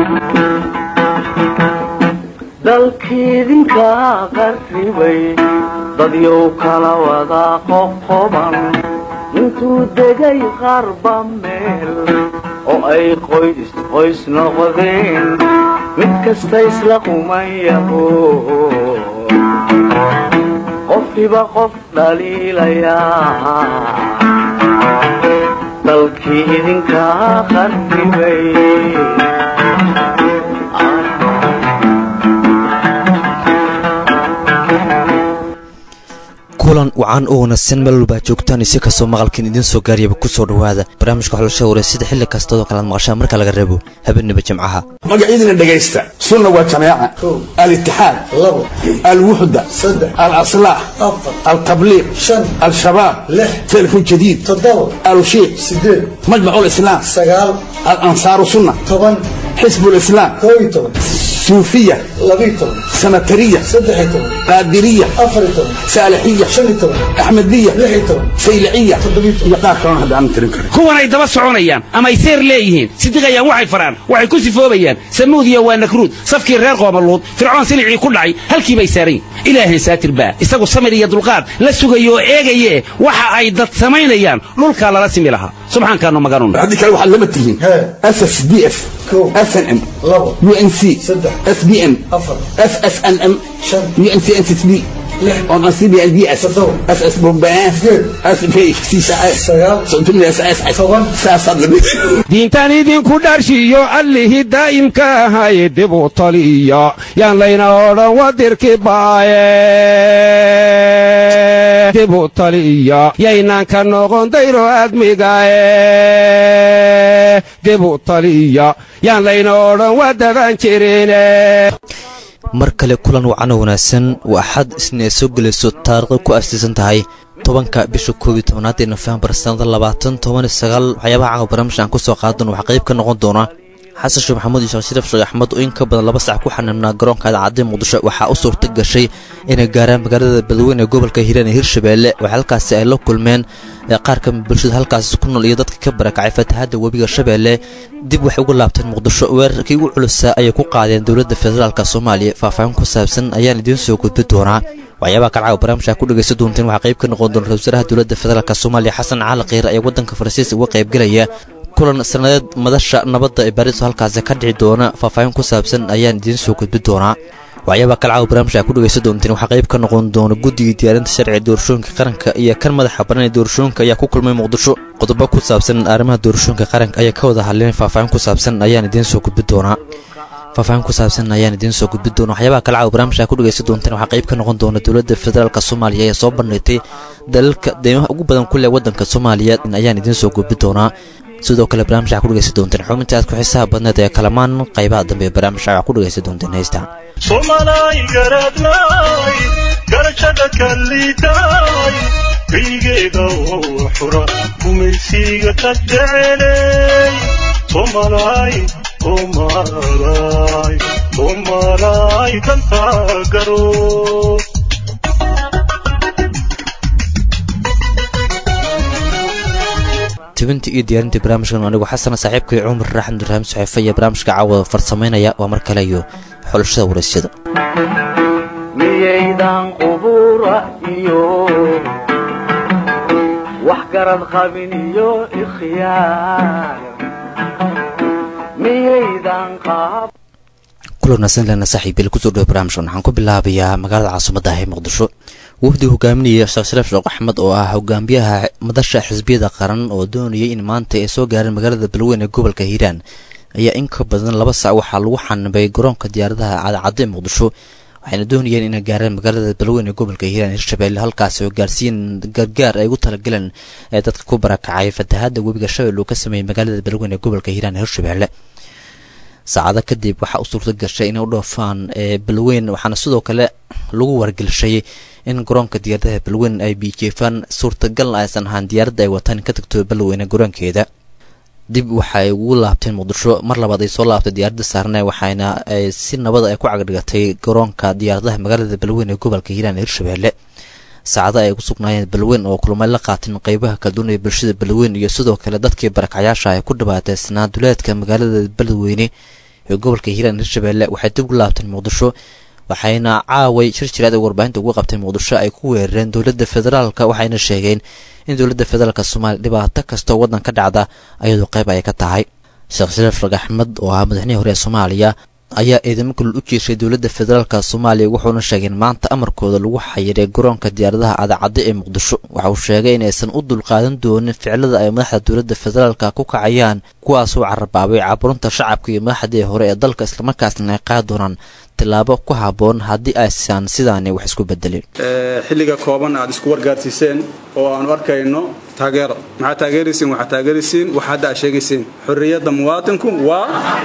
dalkiidinka qarribay dadyow kala wada qoqoban intuu degay qarba meel oo ay qoys qoys noqdeen mid kasta isla qumayaho qofkiba qof dhaliilayaa dalkii idinka qarribay kulan wacan oo wanaagsan meel walbaa joogtaan isi kastoo maqalkiin idiin soo gaariyaba ku soo dhowaada barnaamijka xulashada wareysida xilli kastaoo kalaad maqashaan marka laga reebo habeenniba jimcaha magacyadina dhegaysta sunna waa jamaaca alitixaad alwuxda alaslaax altabliiq al-shabaab telefon jadiid alushiiq majmac lislaam alansaaru sunna xisb lislaam suufiya sanatariya qaadiriya saalixiya axmediya sayliciya iyo qaar kalona hadda aanan tirin karin kuwanay daba soconayaan ama ay seer leeyihiin sidiqayaan waxay faraan waxay ku sifoobayaan samuudiya waa nakruud safkii reer qoomaluud fircoon silicii ku dhacay halkii bay saarayn ilaahan saatir baa isagu samir iyo dulqaad la sugayo oo eegaye waxa ay dad samaynayaan dhulkaa lala simi lahaa subxaankaanu maganun haddii kale waxaad lama tihiin ss d f snm unc sbm ssnm uncnsb diintan idinku dharshiyo allihii daa'imka ahaye dib u taliya yaan layna odhan wadirki baaye dib u taliya yaynaan ka noqon dayro admigae dib u taliya yaan layna odhan wadaban jirine mar kale kulan wacano wanaagsan waa axad isna ay soo gelayso taariikhda ku astiisan tahay tobanka bisha koob iyo tobanaad ee nofembar sannada labaatan toban iyo sagaal waxyaabaha caawa barnaamijka aan ku soo qaadan waxaa qayb ka noqon doona xasan sheekh maxamuud iyo sheekh shariif sheekh axmed oo in ka badan laba sac ku xaniibnaa garoonka idaacadda muqdisho waxaa u suurta gashay inay gaaraan magaalada beledweyne ee gobolka hiiraan ee hirshabeelle waxaa halkaasi ay la kulmeen qaar ka bulshada halkaasi ku nool iyo dadka ka barakacay fatahaadda webiga shabeelle dib waxay uga laabteen muqdisho weerarkii ugu culusaa ayay ku qaadeen dowladda federaalk soomaaliya faahfaahin ku saabsan ayaan idiin soo gudbi doonaa waxyaabaha kalcawa barnaamijka ku dhegaysta doonteen waxaa qayb ka noqon doona ra-isul wasaaraha dowladda federaalk soomaaliya xasan cali kiir ayaa waddanka faransiiska uga qaybgelaya kulan sanadeed madasha nabadda ee baariso halkaasi ka dhici doona faahfaahin ku saabsan ayaan idiin soo gudbi doonaa waxyaabaha kalcawa barnaamijka ku dhegaysta doonteen waxaa qayb ka noqon doona guddigii diyaarinta sharciga doorashooyinka qaranka iyo kan madaxa baran ee doorashooyinka ayaa ku kulmay muqdisho qodobo ku saabsan arrimaha doorashooyinka qaranka ayaa ka wada hadleen faahfaahin ku saabsan ayaan idiin soo gudbi doonaa faahfaahin ku saabsan ayaan idiin soo gudbi doona waxyaabaha kalcawa barnaamijka ku dhegaysta doonteen waxaa qayb ka noqon doona dowladda federaalk soomaaliya ayaa soo bandhigtay dalalka deymaha ugu badan ku leh waddanka soomaaliya ayaan idiin soo gudbi doonaa sidoo kale barnaamijka ku dhegaysta doonteen xubinta aad ku xiisaha badneed ee kalamaan qaybaha dambe ee barnaamijka waxaa ku dhegaysta doonteen heystaan somalay garadlay garashada kalliitay kaygeeda oo xura gumaysiga ka jecelay somalay somalay somalay danta garo tibinta iyo diyaarinta barnaamijkan anigu xasana saaxiibkay cumar raaxan durhaam saxiife iyo barnaamijka caawa farsamaynaya waa mar kale iyo xulashada waraysyada miyaydan qubura iyo wax garad qabin iyo ikhyaar miyaydan qaab kulanaasan lena saaxiibil kusoo dhawo barnaamijkan waxaan ku bilaabayaa magaalada caasimadda ah ee muqdisho wafdi hogaaminaya sheekh shariif sheekh axmed oo ah hogaamiyaha madasha xisbiyada qaran oo doonayay in maanta ay soo gaareen magaalada balweyn ee gobolka hiiraan ayaa in ka badan laba sac waxaa lagu xanibay garoonka diyaaradaha cadacaddo ee muqdisho waxayna doonayeen inay gaareen magaalada balweyn ee gobolka hiiraan hirshabelle halkaasi oo gaarsiiyeen gargaar ay ugu talagaleen ee dadka ku barakacay fatahaadda webiga shabeelle uu ka sameeyey magaalada balweyn ee gobolka hiiraan ee hirshabelle saacado kadib waxaa u suurta gashay inay u dhoofaan balweyn waxaana sidoo kale lagu wargelshay in garoonka diyaaradaha balweyn ay biijeefaan suurtagalna aysan ahaan diyaaradda ay wataan ka tagto balweyne garoonkeeda dib waxaay ugu laabteen muqdisho mar labaad ay soo laabtay diyaaradda saarne waxayna si nabada ay ku cagdhigatay garoonka diyaaradaha magaalada balweyn ee gobolka hiiraan ee hirshabelle saacada ay ku sugnaayeen balweyn oo kulmay la qaateen qeybaha kala duwan ee bulshada balweyn iyo sidoo kale dadkii barakacyaasha ay ku dhibaateysnaa duleedka magaalada balweyne ee gobolka hiiraan hirshabelle waxay dib u laabteen muqdisho waxayna caaway shir jiraad ay warbaahinta ugu qabtay muqdisho ay ku weerareen dowladda federaalka waxayna sheegeen in dowladda federaalka soomaaliya dhibaato kastoo waddan ka dhacda ayadoo qayb ay ka tahay sheekh shariif rag axmed oo ahaa madaxnihii hore ee soomaaliya ayaa eedamo kulul u jiirshay dowladda federaalka soomaaliya wuxuuna sheegay in maanta amarkooda lagu xayiray garoonka diyaaradaha cadacadda ee muqdisho waxa uu sheegay inaysan u dulqaadan doonin ficilada ay madaxda dowladda federaalka ku kacayaan kuwaasoo carabaabay caburunta shacabka iyo madaxdii hore ee dalka islamarkaasna ay qaadi doonaan tilaabo ku habboon haddii aysan sidaani wax isku bedelin xilliga kooban aad isku wargaarsiiseen oo aanu arkayno taageero maxaa taageeraysiin waxaa taageeraysiin waxa hadda aad sheegaysiin xorriyadda muwaatinku waa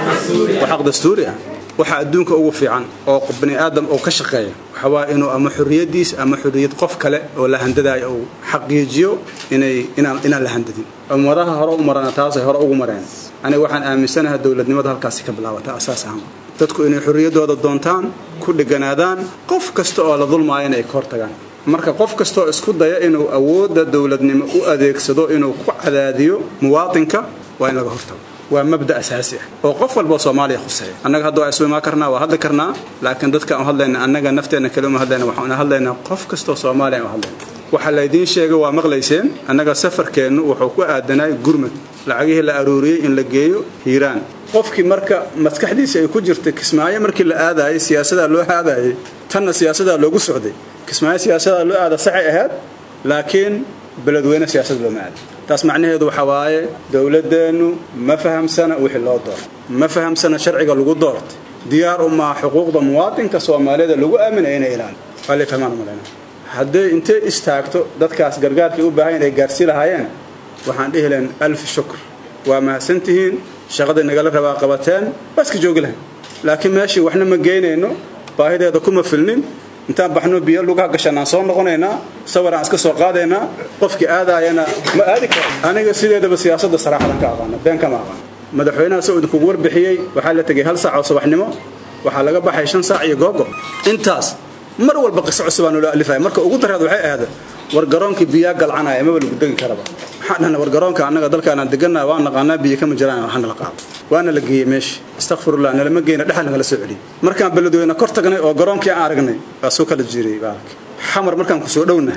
waa xaq dastuuri ah waxa adduunka ugu fiican oo bani aadam oo ka shaqeeya waxa waa inuu ama xorriyaddiis ama xorriyad qof kale oo la handadayo uu xaqiijiyo inay inaan inaan la handadin ummadaha hore u marana taasay hore ugu mareen aniga waxaan aaminsanahay dowladnimada halkaasi ka bilaabata asaas ahaan dadku inay xorriyaddooda doontaan ku dheganaadaan qof kasta oo la dulmaayana ay ka hortagaan marka qof kastaoo isku daya inuu awoodda dowladnimo u adeegsado inuu ku cadaadiyo muwaatinka waa in laga hortago waa mabda asaasi ah oo qof walboo soomaaliya khuseeya annaga hadda waa isu imaan karnaa waa hadli karnaa laakiin dadka aan hadlayna annaga nafteenna kale uma hadlayna waxaan hadlaynaa qof kastoo soomaaliya aan hadlayna waxaa laydiin sheegay waa maqlayseen annaga safarkeennu wuxuu ku aadanay gurmad lacagihii la aruuriyey in la geeyo hiiraan qofkii marka maskaxdiisa ay ku jirtay kismaayo markii la aadaayay siyaasadaa loo aadaayay tanna siyaasadaa loogu socday kismaayo siyaasadaa loo aada saxay ahayd laakiin beledweyne siyaasad looma aada taas macnaheedu waxaa waaye dowladdeennu ma fahamsana wixii loo doortay ma fahamsana sharciga lagu doortay diyaar u maa xuquuqda muwaatinka soomaaliyada lagu aaminaya inay ilaaliyo waa lay fahmaan umalayna hadday intay istaagto dadkaas gargaarkii u baahan inay gaarsii lahaayeen waxaan dhihi lahayn alfi shukr waa mahadsantihiin shaqaday nagala rabaa qabateen waa iska joogi lahayn laakiin meeshii waxna ma geynayno baahideeda kuma filnin intaan baxno biyo lugaha gashanaan soo noqonaynaa sawiraan iska soo qaadaynaa qofkii aadaayana ma aadi karo aniga sideedaba siyaasadda saraaxadan ka aqaana been kama aqaan madaxweynaha soo idinkugu warbixiyey waxaa la tegay hal saac oo subaxnimo waxaa laga baxay shan saac iyo googo intaas mar walba qiso cusubaa nolo alifaya marka ugu dareed waxay ahaada war garoonkii biyaa galcanaya maba lagu degi karaba maxaa dhahna war garoonka annaga dalkaanaan degannaha waa naqaanaa biyo kama jiraan waxana la qaado waana la geeyey meesha astakfirullah nalama geyna dhexal nagala soo celiyey markaan beledweyne kor tagnay oo garoonkii aan aragnay waa soo kala jiiriyey baalki xamar markaan ku soo dhowna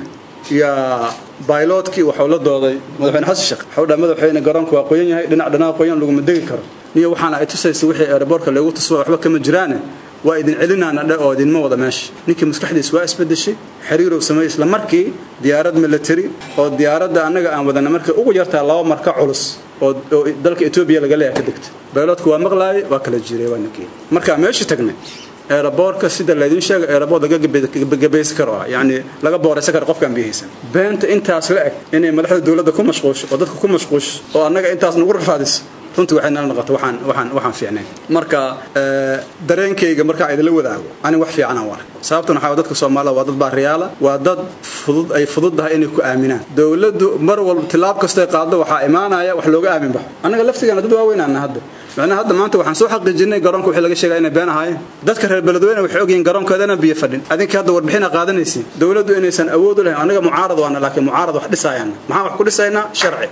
yaa bayloodkii waxuu la dooday madaxweyne xasan sheekh waxuu dhaha madaxweyne garoonka waa qoyan yahay dhinac dhanaa qoyan laguma degi karo niyo waxaana ay tusaysa wixii aeroboortka loogu tuswa waxba kama jiraane waa idin celinaana dhe oo idinma wada meesha ninkii maskaxdiis waa isbedeshay xiriirow sameeyey isla markii diyaarad military oo diyaaradda annaga aan wadana markay ugu yartaa laba marka culus oo dalka etoobiya laga leeyahay ka degtay bayloodku waa maqlaayay waa kala jiiray waa ninkii markaa meeshii tagnay eeraboorka sida laydin sheega eeraboor laga gabaysi karo ah yacni laga booraysan karo qofkaan biyahaysan beenta intaas la eg inay madaxda dowladda ku mashquusho oo dadka ku mashquusho oo annaga intaas nagu rafaadiso runtii waxay nala noqoto waxaan waxaan waxaan fiicnayn marka dareenkayga markaa idinla wadaago ani wax fiican aan arag sababtuna waxaa dadka soomaalida waa dad baariyaala waa dad fudud ay fududdahay inay ku aaminaan dowladdu mar walba tilaab kastay qaaddo waxaa imaanaya wax looga aamin baxo annaga laftigaana dad waaweynaana hadda macnaha hadda maanta waxaan soo xaqiijinay garoonka wixii laga sheegaya inay been ahaayeen dadka reer beledweyne waxay ogyihiin garoonkeedana biyo fadhin adinka hadda warbixina qaadanaysiin dowladdu inaysan awood u lahayn annaga mucaarad waana laakiin mucaarad wax dhisaayaan maxaan wax ku dhisaynaa sharci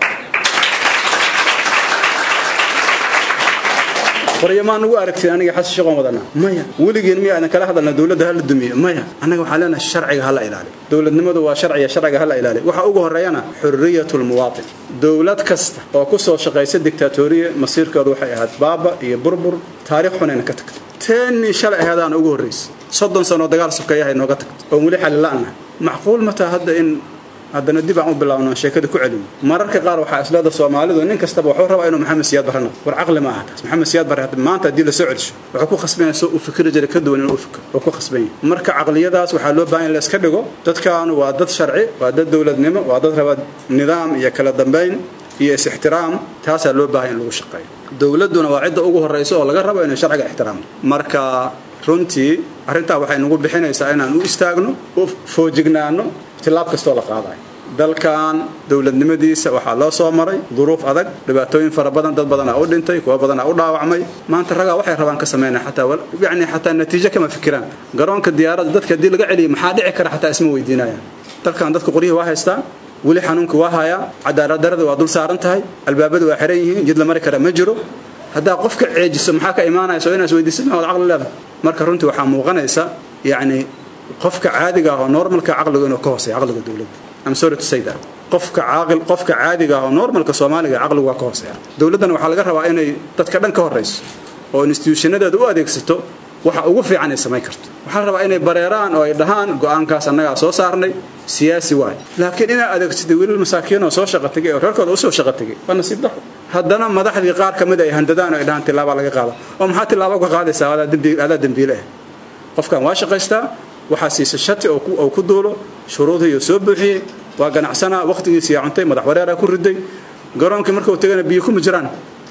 qoryamaan ugu aragtay aniga xasan shaqoon wadana maya weligeen miya aadan kala hadalna dowladda hala dumiyo maya annaga waxaan leenahay sharciga hala ilaaliyo dowladnimadu waa sharciga sharciga hala ilaaliyo waxa ugu horeeyana xurriyatu lmuwaatin dowlad kasta oo ku soo shaqaysa dictatoriya masiirkeedu waxay ahayd baaba iyo burbur taariikh xunayna ka tagtay teennii shalay ahaadaana ugu horraysay soddon sanoo dagaal sufkayahay nooga tagtay oon weli xalila'nahay macquul mataa hadda in haddana dib aan u bilaabno sheekada ku celino mararka qaar waxaa isleeda soomaalidu nin kastaba wuxuu rabaa inuu maxamed siyaad barre noqdo war caqli ma aha taas maxamed siyaad barre maanta haddii la soo celiso wuxuu ku khasban yahay soo u fikri jiray ka duwan inuu u fikro wuxuu ku khasban yahay marka caqliyadaas waxaa loo baahan in la iska dhigo dadkaanu waa dad sharci waa dad dowladnimo waa dad raba nidaam iyo kala dambayn iyo is-ixtiraam taasaa loo baahan in lagu shaqeeyo dowladduna waa cidda ugu horraysa oo laga rabo inay sharciga ixtiraamto marka runtii arrintaa waxay nagu bixinaysaa inaan u istaagno u foojignaano tilaab kastoo la qaadayo dalkan dowladnimadiisa waxaa loo soo maray duruuf adag dhibaatooyin fara badan dad badanaa u dhintay kuwa badanaa u dhaawacmay maanta ragaa waxay rabaan ka sameynaa xataa yacni xataa natiijo kama fikiraan garoonka diyaaradda dadka haddii laga celiyo maxaa dhici kara xataa isma weydiinayaan dalkan dadka qoryihii waa haystaa weli xanuunka waa hayaa cadaalad darada waa dul saaran tahay albaabadu waa xiran yihiin jid la mari kara ma jiro haddaa qofka ceejiso maxaa ka imaanaysa oo inaas weydiisid ma wad caqli leedahay marka runtii waxaa muuqanaysa yacni qofka caadiga ah oo normalka caqligu inuu ka hooseeya caqliga dowladda I'm sorry to say that qofka caaqil qofka caadiga ah oo normalka Soomaaliga caqligu waa ka hooseeya dowladdan waxaa laga rabaa inay dadka dhan ka horeyso oo institutionadeeda u adeegsato waxa ugu fiican ay samayn karto waxaa la rabaa inay bareeraan oo ay dhahaan go'aankaas annagaa soo saarnay siyaasi waay laakiin inaa adeegsatay wiilal masaakiin oo soo shaqo tegay oo reerkooda usoo shaqo tegay waa nasiib daro haddana madaxdii qaar ka mid ay handadaan oo ay dhahaan tilaabaa laga qaada oo maxaa tilaabo uga qaadaysaa adaa dembi- adaa dembiile ah qofkan waa shaqaystaa waxaa siisa shati oo ku- oo ku duulo shuruudihii soo buuxiyey waa ganacsanaa waqtigiisiyaa cuntay madax wareeraa ku riday garoonkii markuu tegana biyo kuma jiraan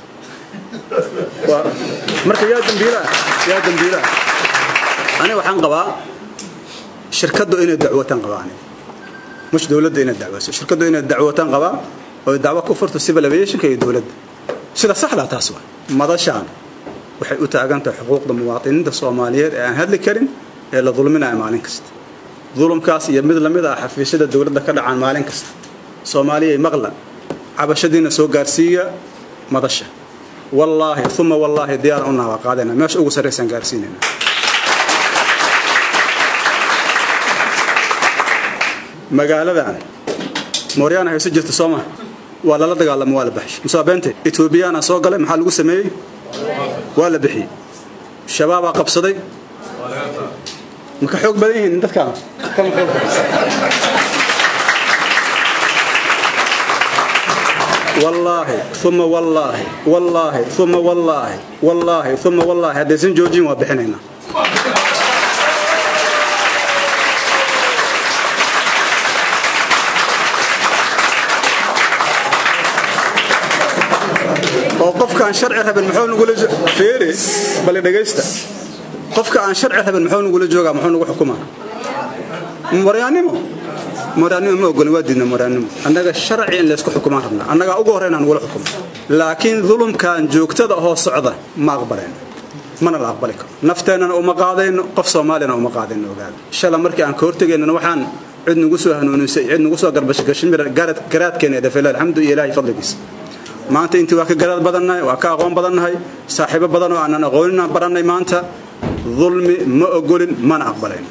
Waa- marka yaa dembiilaa yaa dembiilaa ani waxaan qabaa shirkaddu inay dacwataan qabaa aniga mush dowladda inay dacwayso shirkaddu inay dacwataan qabaa oo ay dacwo ku furto civil aviationka iyo dowladda sida saxdaa taas waa madashaan waxay u taagan tahay xuquuqda muwaadiniinta soomaaliyeed ee aan hadli karin ee la dulminayo maalin kasta dulumkaas iyo mid lamid ah xafiisyada dowladda ka dhacaan maalin kasta soomaaliyay maqla cabashadiina soo gaarsiiya madasha wallaahi uma wallaahi diyaar unaa waa qaadayna meesha ugu sarraysaan gaarsiinayna magaaladan mooryaana hayso jirta soo ma waa lala dagaalamo waa la baxshay musaabeente etoobiyaana soo galay maxaa lagu sameeyey waa la bixiyey shabaabaa qabsaday ma ka xoog badan yihiin dadkaan kama xoog badan wallaahi uma wallaahi wallaahi uma wallaahi wallaahi uma wallaahi haddaysan joojin waa bixinaynaa oo qofka aan sharci rabin muxuu nagula feere bal dhagaysta qofka aan sharci rabin muxuu nagula joogaa muxuu nagu xukumaa maryaanimo maryaanimo ma ogolin waa diidna maryaanimo annaga sharci in laysku xukumaan rabnaa annagaa ugu horreyn aan nagula xukumo laakiin dulumkan joogtada hoo socda ma aqbalayno mana la aqbali karo nafteennana uma qaadayno qof soomaaliyana uma qaadayno ogaada shala markii aan ka hortegaynana waxaan cid nagu soo hanuunisay cid nagu soo garbashgashin garaadkeena dhafela alxamdu iyo ilaahay fadligiisa maanta intii waa ka garaad badannahay waa ka aqoon badannahay saaxiibo badan oo aanan aqooninaan barannay maanta dulmi ma ogolin mana aqbalayn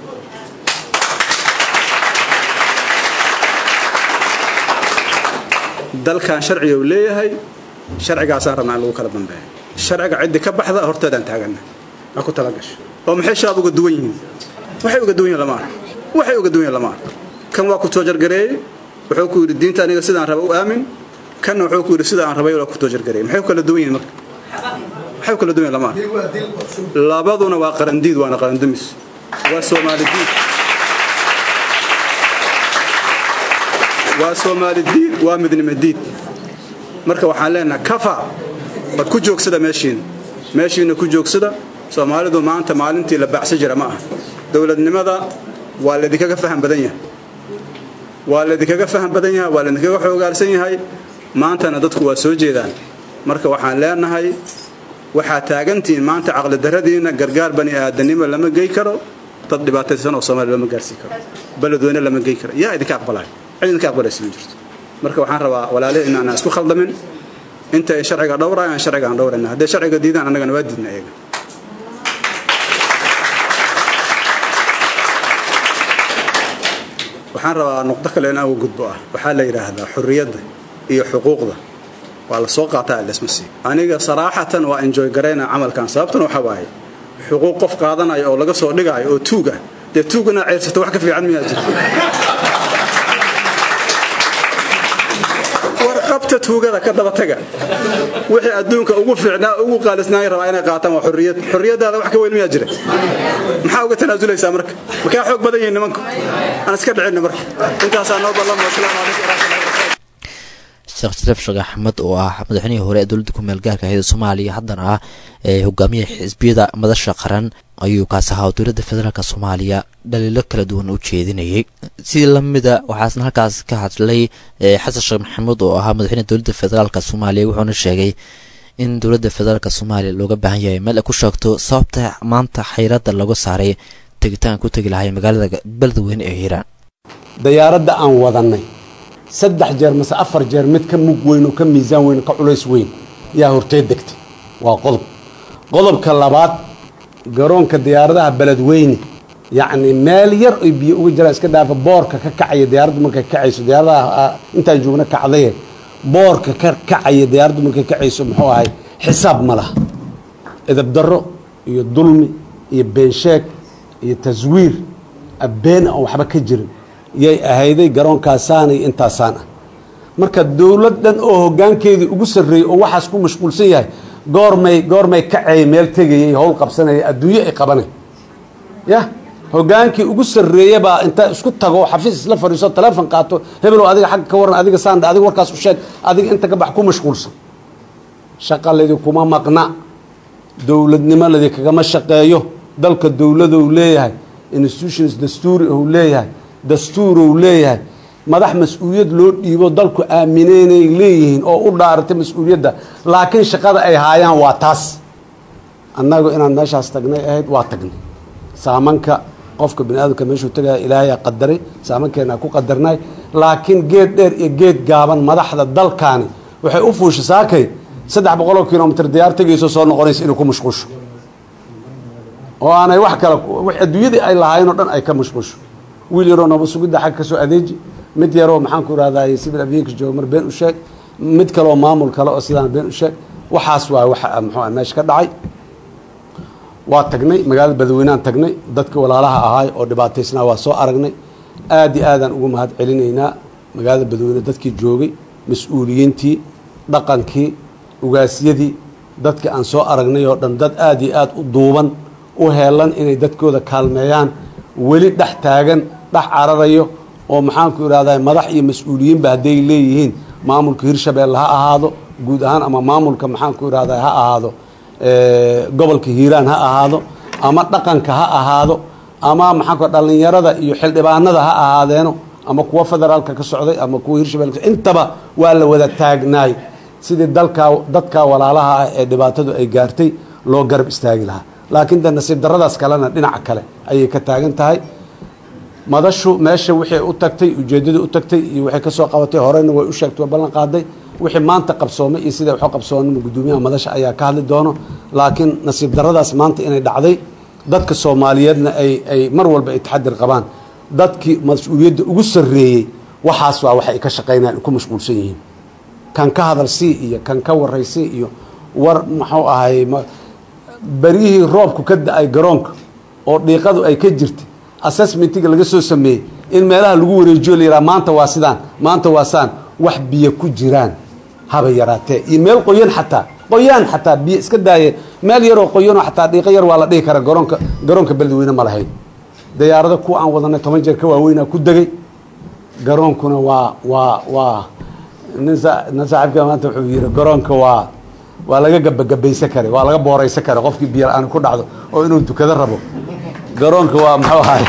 dalkan sharciga uu leeyahay sharcigaasaan rabnaa in lagu kala dambeeyo sharciga ciddii ka baxda horteedaan taaganna ha ku talagasho oo maxay shabaab uga duwan yihiin waxay uga duwan yihiin lama arko waxay uga duwan yihiin lama arko kan waa ku toojargareeyey wuxuu ku yidhi diinta aniga sidaan raba u aamin kanna wuxuu ku yidhi sida aan rabay waa ku toojargareeyey maxay u kala duwan yihiin marka maxay u kala duwan yihiin lama arko labaduna waa qarandiid waana qarandumis waa soomaali diid waa soomaali diid waa midnimo diid marka waxaan leenahay kafa bad ku joogsada meeshiina meeshiina ku joogsada soomaalidu maanta maalintii la baacsan jira ma aha dowladnimada waa laydinkaga faham badan yahay waa laydinkaga faham badan yahay waa laydinkaga xoogaalsan yahay maantana dadku waa soo jeedaan marka waxaan leenahay waxaa taagantihiin maanta caqlidarradiina gargaar bani aadanimo lama gey karo dad dhibaataysan oo soomaaliya lama gaarsii karo beledweyne lama gey karo yaa idinka aqbalaya cid idinka aqbalaysa ma jirto marka waxaan rabaa walaalihi in aanan isku khaldamin inta ay sharciga dhowrayaan sharciga aan dhowrayna hadday sharciga diidaan annagana waa diidna iyaga waxaan rabaa nuqdo kale in uga gudbo ah waxaa la yidhaahdaa xurriyadda iyo xuquuqda waa la soo qaataa lasma siiyo aniga saraaxatan waa enjoy garayna camalkan sababtuna waxaa waaye xuquuq qof qaadanaya oo laga soo dhigaayo oo tuug ah dee tuug inaad ceyrsato wax ka fiican miyaa jirta warqabta tuugada ka daba taga wixii adduunka ugu fiicnaa ugu qaalisnaay rabaa inay qaataan waa xurriyad xurriyadaada wax ka weyn miyaa jira maxaa uga tanaasulaysaa marka makaa xoog badan yihiin nimanku aan iska dhicinna marka intaasaa noo ballamo asalaamu calaykum waraxmatullahi sheekh shariif sheekh axmed oo ah madaxweynihii hore ee dowladda ku meel gaarka ahayd soomaaliya haddana ah ee hogaamiyaha xisbiyada madasha qaran ayuu kaas ahaa oo dowladda federaalk soomaaliya dhaliilo kala duwan u jeedinayay sidii lamida waxaasna halkaas ka hadlay xasan sheekh maxamuud oo ahaa madaxweynaha dowladda federaalk soomaaliya wuxuuna sheegay in dowladda federaalk soomaaliya looga baahan yahay meel ay ku sheegto sababta maanta xayradda lagu saaray tegitaan ku tegi lahay magaalada beledweyne ee hiiraan dayaaradda aan wadannay saddex jeer mase afar jeer mid ka mug weyn oo ka miisaan weyn oo ka culays weyn yaa hortee degtay waa qodob qodobka labaad garoonka diyaaradaha beledweyne yacni meel yar oy biyo uga jiraan iska dhaafa boorka ka kacaya diyaaraddu markay kacayso diyaaradaha intaan joogna kacdaye boorka ka kacaya diyaaraddu markay kacayso muxuu ahay xisaab ma laha edab darro iyo dulmi iyo beensheeg iyo taswiir abeen aan waxba ka jirin yay ahayday garoonkaasaan iyo intaasaan ah marka dowlad dhan oo hoggaankeedii ugu sarreeyey oo waxaas ku mashquulsan yahay goormay goormay kacay meel tegayay howl qabsanaya adduunyo ay qabanay ya hoggaankii ugu sarreeye baa inta isku tago xafiis isla fadhiiso teleefon qaato hebelow adiga xagga ka waran adiga saandha adiga warkaas u sheeg adiga inta ka bax ku mashquulsan shaqa ladi kuma maqna dowladnimo ladi kagama shaqeeyo dalka dowladou leeyahay institutions dastuuri ou leeyahay dastuurou leeyahay madax mas-uuliyad loo dhiibo dalku aamineenay leeyihiin oo u dhaaratay mas-uuliyadda laakiin shaqada ay haayaan waa taas annagu inaan meeshaas tagnay ahayd waa tagnay saamanka qofka bini aadamka meeshuu tegaya ilaahayaa qadaray saamankeena ku qadarnay laakiin geed dheer iyo geed gaaban madaxda dalkaani waxay u fuusha saakay saddex boqoloo kilomitr diyaar tegayso soo noqonaysa inay ku mashquusho oo aanay wax kale adduunyadii ay lahaayeen oo dhan ay ka mashquusho wiil yaroo nooba sugidda xagga ka soo adeeji mid yaroo maxaan ku ihahday civil aviation jooga mar been u sheeg mid kaleoo maamul kale oo sidaan been u sheeg waxaas waa waxa muxuu meesha ka dhacay waa tagnay magaalada badweyneaan tagnay dadka walaalaha ahaay oo dhibaataysnaa waa soo aragnay aad iyo aadaan ugu mahad celinaynaa magaalada badweyne dadkii joogay mas-uuliyiintii dhaqankii ugaasyadii dadka aan soo aragnay oo dhan dad aad iyo aad u duuban u heelan inay dadkooda kaalmeeyaan weli dhex taagan dhex cararayo oo maxaanku idhahdaa madax iyo mas-uuliyiinba hadday leeyihiin maamulka hirshabeelle ha ahaado guud ahaan ama maamulka maxaanku idhahdaa ha ahaado gobolka hiiraan ha ahaado ama dhaqanka ha ahaado ama maxaanku dhallinyarada iyo xildhibaanada ha ahaadeeno ama kuwa federaalka ka socday ama kuwa hirshabelle intaba waa la wada taagnaay sidii dalkaa dadkaa walaalaha ah ee dhibaatadu ay gaartay loo garab istaagi lahaa laakiin de nasiib daradaas kalena dhinaca kale ayay ka taagan tahay madashu meesha wixii u tagtay ujeeddadii u tagtay iyo waxay ka soo qabatay horena way u sheegtay waa ballan qaaday wixii maanta qabsoomay iyo sida waxu qabsoonama guddoomiyaha madasha ayaa ka hadli doono laakiin nasiib daradaas maanta inay dhacday dadka soomaaliyeedna ay ay mar walba ay taxadir qabaan dadkii mas-uuliyadda ugu sarreeyey waxaas waa waxay ka shaqaynayaan ku mashquulsan yihiin kan ka hadal sii iyo kan ka waray sii iyo war muxuu ahay beryihii roobku ka da-ay garoonka oo dhiiqadu ay ka jirtay assessmentiga laga soo sameeyey in meelaha lagu wareejiyo la yidhaha maanta waa sidaan maanta waa saan wax biyo ku jiraan haba yaraatee iyo meel qoyan xataa qoyaan xataa biyo iska daaye meel yaroo qoyanoo xataa dhiiqo yar waa la dhihi kara garoonka garoonka beledweyne ma lahayn dayaarado kuwa aan wadanay toban jeer ka waaweynaa ku degay garoonkuna waa waa waa nin nin saaxiibka maanta wuxuu yidhi garoonka waa waa laga gabagabaysan kara waa laga booraysan kara qofkii biyo la-aan ku dhacdo oo inuu tukado rabo garoonka waa muxuu ahay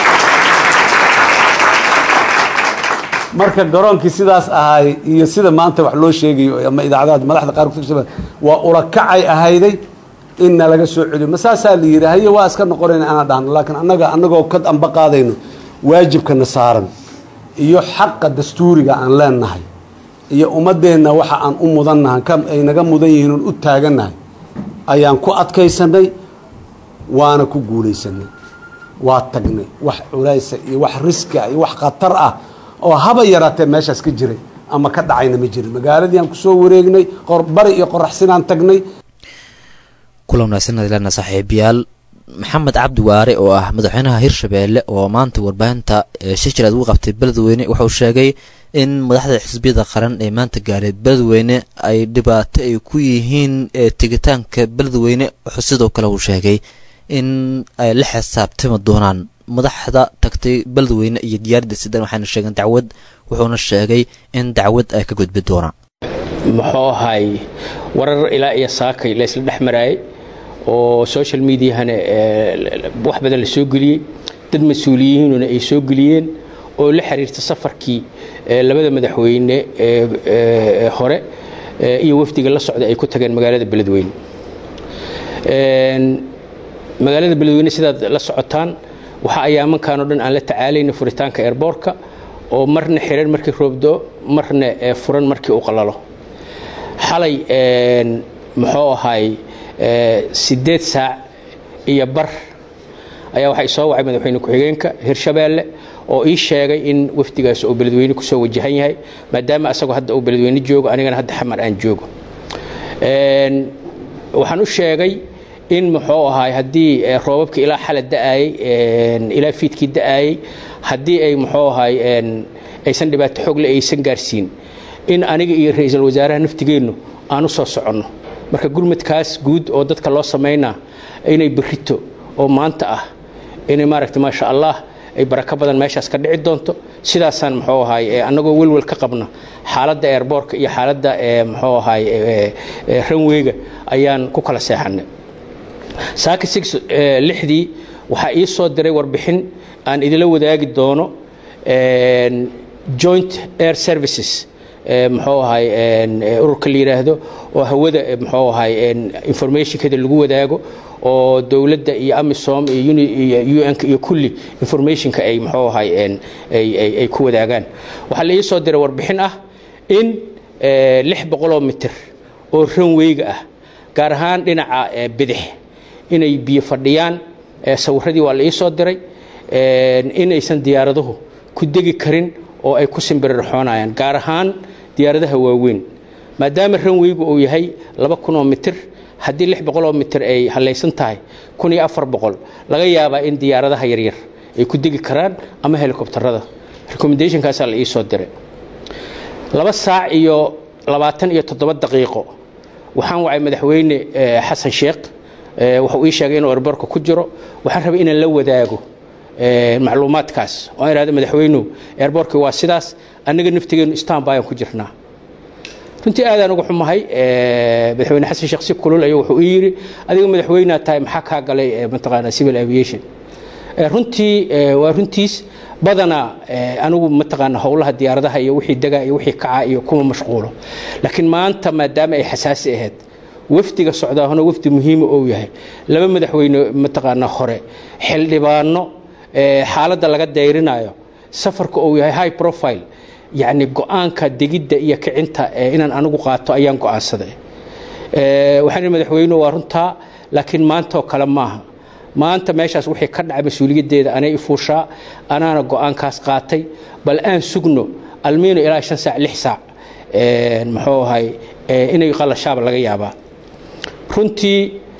marka garoonkii sidaas ahay iyo sida maanta wax loo sheegayo ama idaacadaha madaxda qaar kutirsan waa ulakacay ahayday inna laga soo celiyo masaasaa la yidhi haye waa iska noqonayna anaa dhahno laakiin annaga annagoo ka amba qaadayno waajibkana saaran iyo xaqa dastuuriga aan leenahay iyo ummadeenna waxa aan u mudannahay ka ay naga mudan yihiin oon u taagannahay ayaan ku adkaysanay waana ku guulaysanay waa tagnay wax culaysa iyo wax riska iyo wax khatar ah oo haba yaraatee meeshaas ka jiray ama ka dhacayna ma jirin magaaladii aan kusoo wareegnay bari iyo qoraxsinaan tagnay kulan wanaagsan adilana saaxiibayaal maxamed cabdi waare oo ah madaxweynaha hirshabeelle oo maanta warbaahinta shijiraad ugu qabtay beledweyne wuxuu sheegay in madaxda xisbiyada qaran ee maanta gaareed beledweyne ay dhibaato ay ku yihiin tegitaanka beledweyne wuxuu sidoo kale uu sheegay in ay la xisaabtami doonaan madaxda tagtay beledweyne iyo diyaaradda sidan waxayna sheegeen dacwad wuxuuna sheegay in dacwad ay ka gudbi doonaan muxuu ahay warar ilaa iyo saakay la isla dhex maraayay oo social mediahana wax badan la soo geliyey dad mas-uuliyiinuna ay soo geliyeen oo la xiriirta safarkii labada madaxweyne ee hore iyo wafdiga la socda ay ku tageen magaalada beledweyne magaalada beledweyne sidaad la socotaan waxa ayaamankan o dhan aan la tacaalayna furitaanka airboortka oo marna xiran markii roobdo marna furan markii uu qalalo xalay muxuu ahay sideed saac iyo bar ayaa waxaa isoo wacay madaxweyne ku-xigeenka hirshabeelle oo ii sheegay in wafdigaas uu beledweyne kusoo wajahan yahay maadaama asagoo hadda uu beledweyne joogo anigana hadda xamar aan joogo waxaan u sheegay in muxuu ahaay haddii roobabka ilaa xala da'ayey ilaa fiidkii da'ayey haddii ay muxuu ahaay aysan dhibaato xoogle aysan gaarsiin in aniga iyo ra-iisul wasaaraha naftigeennu aan u soo soconno marka gurmadkaas guud oo dadka loo samaynaa inay berrito oo maanta ah inay maaragta maasha allah ay barako badan meeshaas ka dhici doonto sidaasaan muxuu ahaay annagoo welwel ka qabna xaaladda eerboorka iyo xaaladda muxuu ahaay ranweyga ayaan ku kala seexannay saaka six lixdii waxaa ii soo diray warbixin aan idila wadaagi doono joint air services muxuu ahay ururka la yidhaahdo oo hawada muxuu ahay informationkeeda lagu wadaago oo dowladda iyo amisom iyo un iyo kulli informationka ay muxuu ahay ay ku wadaagaan waxaa la ii soo diray warbixin ah in lix boqoloo mitir oo ranweyga ah gaar ahaan dhinaca bidix inay biyo fadhiyaan sawiradii waa la ii soo diray inaysan diyaaraduhu ku degi karin oo ay ku simbirirxoonayaan gaar ahaan diyaaradaha waaweyn maadaama ranweygu uu yahay laba kunoo mitir haddii lix boqoloo mitir ay hallaysan tahay kun iyo afar boqol laga yaabaa in diyaaradaha yaryar ay ku degi karaan ama helikobtarada recommendationkaasaa la ii soo diray laba saac iyo labaatan iyo toddoba daqiiqo waxaan wacay madaxweyne xasan sheekh wuxuu ii sheegay inuu erborka ku jiro waxaan rabay inaan la wadaago macluumaadkaas oo aan ihahdo madaxweynuhu eerboorkii waa sidaas annaga naftigeennu istanbayaan ku jirnaa runtii aadaan uga xumahay madaxweyne xasan sheekh si kulul ayuu wuxuu ii yidhi adiga madaxweynea tahay maxaa kaa galay mataqaanaa civil aviation runtii waa runtiis badanaa anigu mataqaana howlaha diyaaradaha iyo wixii degaa iyo wixii kaca iyo kuma mashquulo laakiin maanta maadaama ay xasaasi ahayd wafdiga socdaahuna wafdi muhiima ou yahay laba madaxweyne mataqaanaa hore xildhibaano xaaladda laga dayrinayo safarka uu yahay high profile yacni go-aanka degidda iyo kicinta inaan anigu qaato ayaan go-aansaday waxaan ihi madaxweyne waa runtaa laakiin maantaoo kale maaha maanta meeshaas wixii ka dhacay mas-uuliyaddeeda anay ifuushaa anaana go-aankaas qaatay bal aan sugno almiino ilaa shan saac lix saac muxuu ahay inay qalashaaba laga yaabaa runtii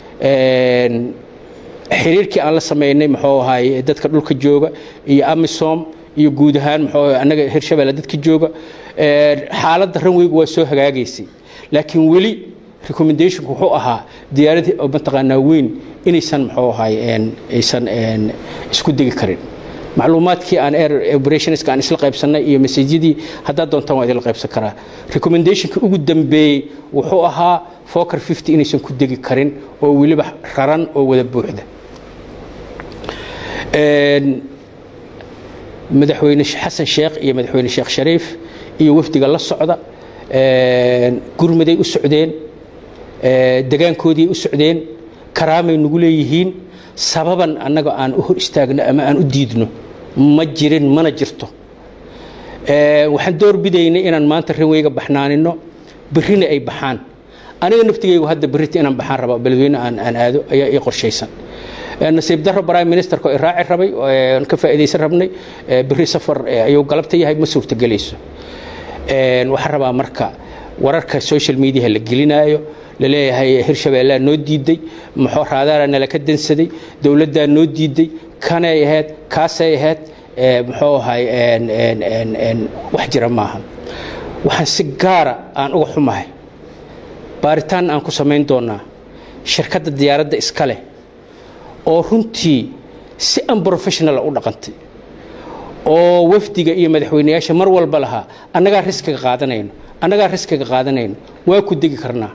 xiriirkii aan la samaynay muxuu ahay dadka dhulka jooga iyo amisom iyo guud ahaan muxuu annaga hirshabelle dadka jooga xaaladda ranweygu waa soo hagaagaysay laakiin weli recommendationku wuxuu ahaa diyaaradii mataqaanaa weyn inaysan muxuu ahay aysan isku degi karin macluumaadkii aan air operationska aan isla qaybsannay iyo masajyadii haddaad doontaan waa idinla qaybsan karaa recommendationka ugu dambeeyey wuxuu ahaa foker fifty inaysan ku degi karin oo weliba raran oo wada buuxda madaxweyne xasan sheekh iyo madaxweyne sheekh shariif iyo wafdiga la socda gurmaday u socdeen degaankoodii u socdeen karaamay nagu leeyihiin sababan annaga aan u hor istaagno ama aan u diidno ma jirin mana jirto waxaan doorbidaynay inaan maanta ranweyga baxnaanino berrina ay baxaan aniga naftigaygu hadda berrita inaan baxaan raba beledweyne aan aado ayaa ii qorshaysan nasiib daro prime ministerka oo iraaci rabay aan ka faa'iidaysan rabnay berri safar ayuu galabta yahay ma suurtagelayso waxaan rabaa marka wararka social mediaha la gelinaayo laleeyahay hirshabeellaa noo diiday muxuu raadaara nala ka dansaday dowladdaa noo diiday kanay ahayd kaasay ahayd muxuu ahay wax jira maaha waxaan si gaara aan uga xumahay baaritaan aan ku samayn doonaa shirkadda diyaaradda iska leh oo runtii si unprofessionala u dhaqantay oo wafdiga iyo madaxweyneyaasha mar walba lahaa annagaa riskiga qaadanayno annagaa riskiga qaadanayno waa ku degi karnaa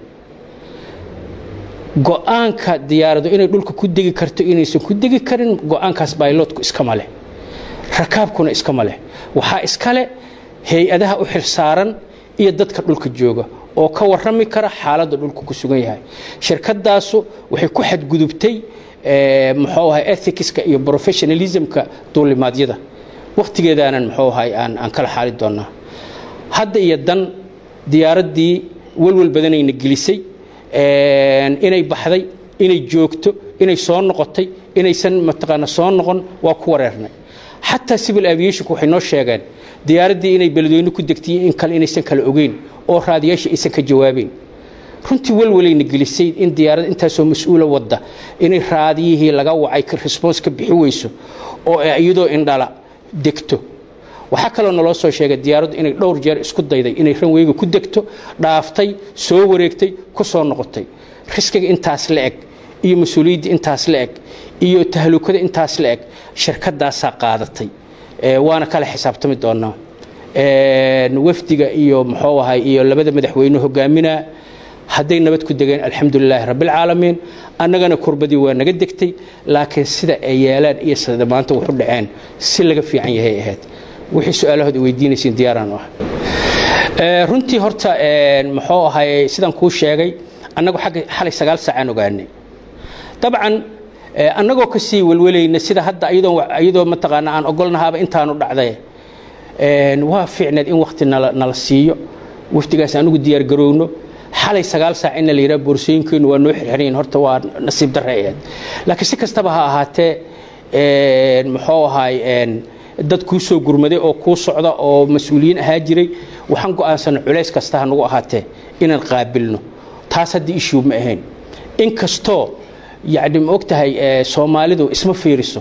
go-aanka diyaaradu inay dhulka ku degi karto inaysan ku degi karin go-aankaas baylotku iskama leh rakaabkuna iskama leh waxaa iskale hay-adaha u xilsaaran iyo dadka dhulka jooga oo ka warrami kara xaaladda dhulku ku sugan yahay shirkadaasu waxay ku xadgudubtay muxuu ahay ethicska iyo professionalismka duulimaadyada wakhtigeedaanan muxuu ahay aan aan kala xaali doonaa hadda iyo dan diyaaraddii walwal badanayna gelisay inay baxday inay joogto inay soo noqotay inaysan mataqaana soo noqon waa ku wareernay xataa civil aviationku waxay noo sheegeen diyaaraddii inay beledweyne ku degtay in kale inaysan kala ogeyn oo raadiyaasha aysan ka jawaabeen runtii walwalayna gelisay in diyaarad intaasoo mas-uula wadda inay raadiyihii laga wacay response ka bixi weyso oo iyadoo indhala degto waxaa kaloo naloo soo sheegay diyaaraddu inay dhowr jeer isku dayday inay ranweyga ku degto dhaaftay soo wareegtay ku soo noqotay riskiga intaas la eg iyo mas-uuliyadda intaas la eg iyo tahlukada intaas la eg shirkadaasaa qaadatay waana kala xisaabtami doonaa wafdiga iyo muxuu ahay iyo labada madaxweyne hogaaminaa hadday nabad ku degeen alxamdulilaahi rabbilcaalamiin annagana kurbadii waa naga degtay laakiin sida ay yeelaan iyo sida maanta waxu dhaceen si laga fiican yahay ahayd wixii su-aalahood weydiinaysiin diyaaraan u ah runtii horta muxuu ahay sidaan kuu sheegay annagu agga xalay sagaal saacaan ogaanay dabcan annagoo ka sii welwalayna sida hadda iyadoo mataqaana aan ogolnahaaba intaanu dhacday waa fiicneed in wakti nala siiyo waftigaas anugu diyaargarowno xalay sagaal saac inna la yidhaha boorsooyinkeennu waa noo xirxirayin horta waa nasiib darre ahayd laakiin si kastaba ha ahaatee muxuu ahaay dad kuu soo gurmaday oo kuu socda oo mas-uuliyiin ahaa jiray waxaan go'aansana culays kasta ha nagu ahaatee inaan qaabilno taas hadda issue ma ahayn inkastoo yacni ma og tahay soomaalidu isma fiiriso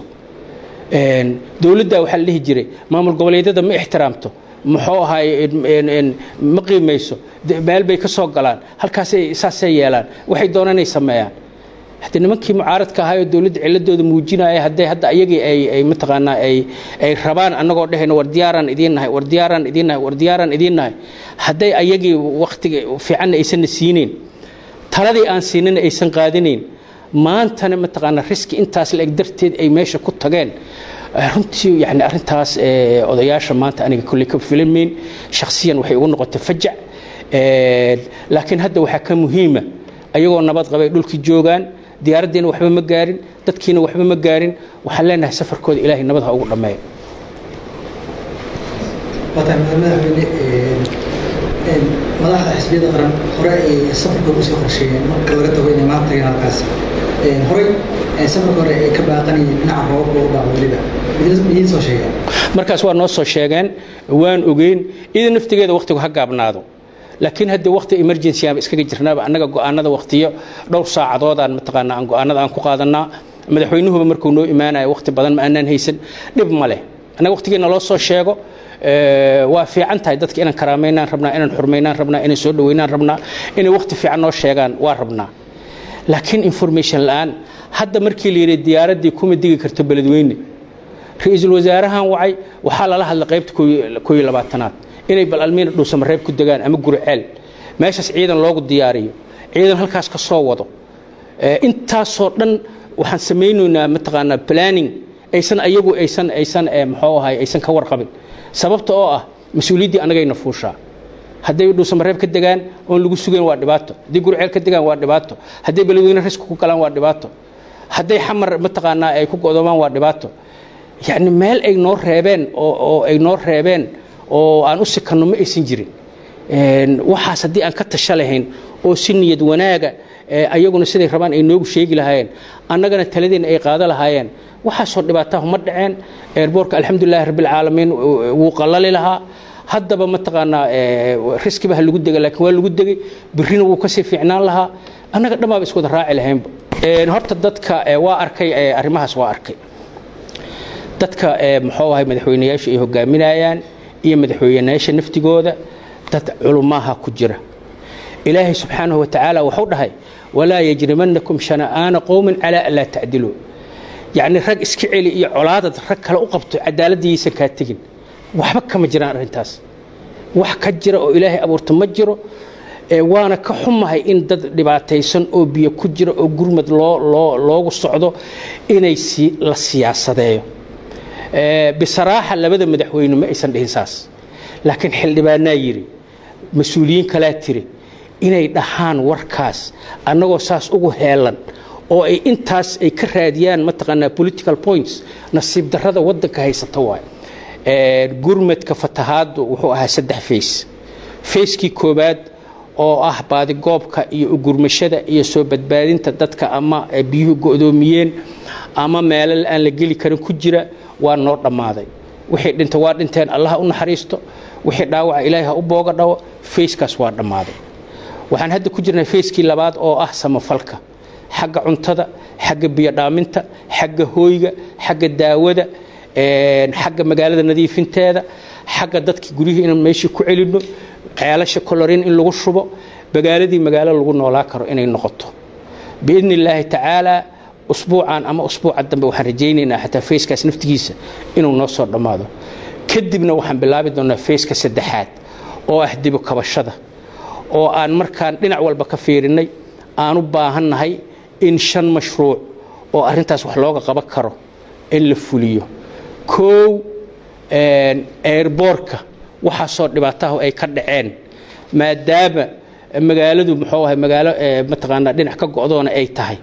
dowladda waxaa la dhihi jiray maamul goboleedyada ma ixtiraamto muxuu ahaay ma qiimayso meel bay ka soo galaan halkaasay saasay yeelaan waxay doonaan inay sameeyaan haddii nimankii mucaaradka ahaa oo dowladda ciladooda muujinaya hadday hadda ayagii ay ay mataqaanaa ay ay rabaan annagoo dhehayno war diyaaraan idiin nahay war diyaaraan idiin nahay war diyaaraan idiin nahay hadday ayagii wakhtiga fiicanna aysanna siinayn taladii aan siinana aysan qaadanayn maantana mataqaanaa riski intaas la eg darteed ay meesha ku tageen runtii yani arrintaas odayaasha maanta aniga kolley ka filamayn shakhsiyan waxay ugu noqotay fajac laakiin hadda waxaa ka muhiima ayagoo nabad qabay dhulkii joogaan diyaaraddiina waxba ma gaarin dadkiina waxba ma gaarin waxaan leenahay safarkooda ilaahay nabad ha ugu dhammeeyo madaxda xisbiyada qaran hore ay safarka ugu soo qorsheeyeen marka laga tago inay maanta tageen halkaas horey safarka hore ay ka baaqanayeen dhinaca roobabka uga baaqo weliba idiin soo sheegeen markaas waa noo soo sheegeen waan ogeyn ida naftigeeda wakhtigu ha gaabnaado laakiin haddii wakhti emergency aan iskaga jirnaaba annaga go'aanada wakhtiyo dhowr saacadoodaan mataqaanaa aan go'aanada aan ku qaadanaa madaxweynuhuba markuu noo imaanayo wakhti badan ma aanaan haysan dhib ma leh annaga wakhtigeena loo soo sheego waa fiican tahay dadka inaan karaamaynaan rabnaa inaan xurmaynaan rabnaa inaan soo dhaweynaan rabnaa inay wakhti fiican noo sheegaan waa rabnaa laakiin information la'aan hadda markii la yidhi diyaaraddii kuma digi karto beledweyne ra-iisul wasaarahan wacay waxaa lala hadlay qaybta kooyo labaatanaad inay bal almiina dhuusamareeb ku degaan ama guriceel meeshaas ciidan loogu diyaariyo ciidan halkaas ka soo wado intaasoo dhan waxaan samaynaynaa mataqaanaa planning aysan ayagu aysan aysan muxuu ahay aysan ka warqabin sababta oo ah mas-uuliyaddii annagayna fuushaa hadday dhuusamareeb ka degaan oon lagu sugayn waa dhibaato hadday gurceel ka degaan waa dhibaato hadday beledweyne riski ku galaan waa dhibaato hadday xamar mataqaanaa ay ku go'doomaan waa dhibaato yacni meel ay noo reebeen oo ay noo reebeen oo aan u sikanno ma aysan jirin waxaas haddii aan ka tasha lahayn oo si niyad wanaaga ayaguna siday rabaan ay noogu sheegi lahaayeen annagana taladeenna ay qaado lahaayeen waxaasoo dhibaatahu ma dhaceen eerboorka alxamdulilahi rabbilcaalamiin wuu qallali lahaa haddaba mataqaanaa riskiba ha lagu dega laakiin waa lagu degay birrina wuu kasii fiicnaan lahaa annaga dhammaaba iswada raaci lahaynba horta dadka waa arkay arrimahaas waa arkay dadka muxuu ahay madaxweynayaashu ay hogaaminayaan iyo madaxweynayaasha naftigooda dad culumaha ku jira ilaahay subxaanahu wa tacaala wuxuu dhahay walaa yajrimannakum shana'aana qowmin calaa an laa tacdiluu yacni rag iska celi iyo colaadad rag kale u qabto cadaaladdiiyaysan kaa tegin waxba kama jiraan arrintaas wax ka jira oo ilaahay abuurta ma jiro waana ka xumahay in dad dhibaataysan oo biyo ku jira oo gurmad loo loo loogu socdo inay si la siyaasadeeyo bisaraaxa labada madaxweyne ma aysan dhihin saas laakiin xildhibaanaa yidhi mas-uuliyiin kalaa tiri inay dhahaan warkaas annagoo saas ugu heelan oo ay intaas ay ka raadiyaan mataqaanaa political points nasiib darrada waddanka haysata waay gurmadka fatahaaddu wuxuu ahaa saddex fays fayskii koowaad oo ah baadigoobka iyo ugurmashada iyo soo badbaadinta dadka ama biyuhu go'doomiyeen ama meelal aan la geli karin ku jira waa noo dhammaaday wixii dhinta waa dhinteen allaha u naxariisto wixii dhaawaca ilaahay ha u booga dhawo fayskaas waa dhammaaday waxaan hadda ku jirnaa fayskii labaad oo ah samafalka xagga cuntada xagga biyodhaaminta xagga hooyga xagga daawada xagga magaalada nadiifinteeda xagga dadkii guryihii inaan meeshii ku celinno ceelasha colorin in lagu shubo magaaladii magaalo lagu noolaa karo inay noqoto biidni illaahi tacaalaa usbuucan ama usbuuca dambe waxaan rajaynaynaa xataa fayskaas naftigiisa inuu noo soo dhammaado kadibna waxaan bilaabi doonaa fayska saddexaad oo ah dibu kabashada oo aan markaan dhinac walba ka fiirinnay aan u baahannahay in shan mashruuc oo arrintaas wax looga qaban karo in la fuliyo koow eerboorka waxaasoo dhibaatahu ay ka dhaceen maadaama magaaladu muxuu ahay magaalo mataqaanaa dhinac ka go'doona ay tahay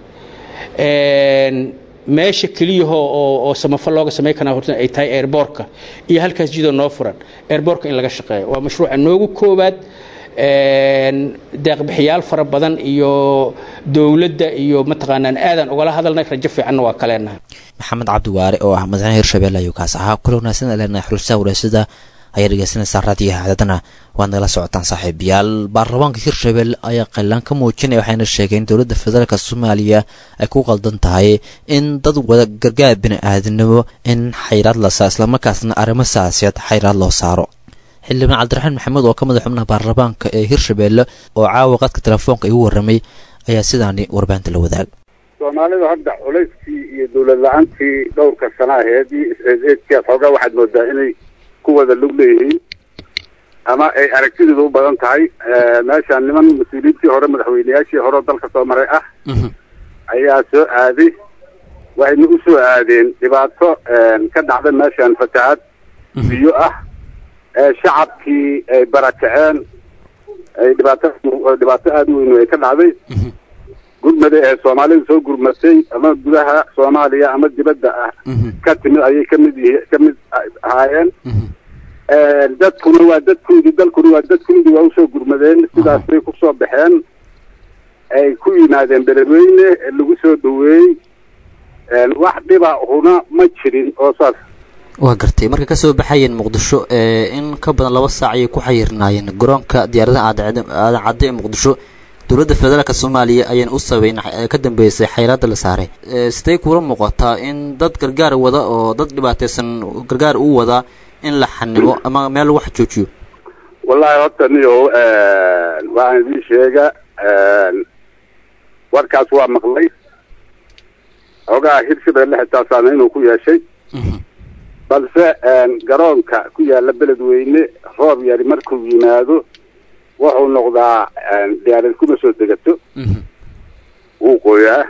meesha keliyahoo oo oo samafal looga samayn karaa horta ay tahay eerboorka iyo halkaas jidoo noo furan eerboorka in laga shaqeeyo waa mashruuca noogu koowaad deeqbixiyaal fara badan iyo dowladda iyo mataqaanaan aadan ugala hadalnay rajo fiicanna waa kaleenahay maxamed cabdi waare oo ah madaxweyne hirshabelle ayuu kaas ahaa kula wanaagsan leenahay xulashada wareysada ayaa dhegeysanaysaa raadiyaha haadadana waad nagala socotaan saaxiibayaal baarlamaanka hirshabelle ayaa qaylaan ka muujinaya waxayna sheegeen dowladda federaalk soomaaliya ay ku qaldan tahay in dad wada gargaar bini-aadinimo in xayraad la saa islamarkaasna arrimo saasiyaed xayraad loo saaro xildhibaan cabdiraxmaan maxamed oo ka madax xubnaha baarlamaanka ee hirshabelle oo caawa qadka telefoonka igu warramay ayaa sidaani warbaahinta la wadaag soomaalidu hadda culayskii iyo dowlad la-aantii dhowrka sana aheedii is-eedkaas xoogaa waxaad moodaa inay ku wada lug leeyihiin ama ay aragtideedu u badan tahay meeshaan niman mas-uuliyiintii hore madaxweyneyaashii hore oo dalka soo maray ah ayaa soo aaday waxayna u soo aadeen dhibaato ka dhacda meeshaan fatahaad biyo ah shacabkii ay barakaceen ay dhibaato dhibaato aada u weyn ay ka dhacday gurmada ee soomaalida soo gurmatay ama gudaha soomaaliya ama dibadda ah ka timid ayay kamid yihi kamid ahaayeen dadkuna waa dadkoodii dalkuna waa dadkoodii waa usoo gurmadeen sidaas bay kusoo baxeen ay ku yimaadeen beledweyne lagu soo dhaweeyey wax dhiba huna ma jirin oo saas waa gartay markay kasoo baxayeen muqdisho in ka badan laba saac ayay ku xayirnaayeen garoonka diyaaradaha aadan cadde ee muqdisho dowladda federaalk soomaaliya ayaan u sabeyn ka dambeysay xayraadda la saaray sidee kuula muuqataa in dad gargaar wada oo dad dhibaataysan gargaar u wadaa in la xanimo ama meel lagu xajoojiyo wallahi horta niyo waxaan idiin sheega warkaas waa maqlay xoogaha hirshabelle xitaa saameyn uu ku yeeshay balse garoonka ku yaala beledweyne roob yari markuu yimaado wuxuu noqdaa diyaarad kuma soo degato wuu qoyaa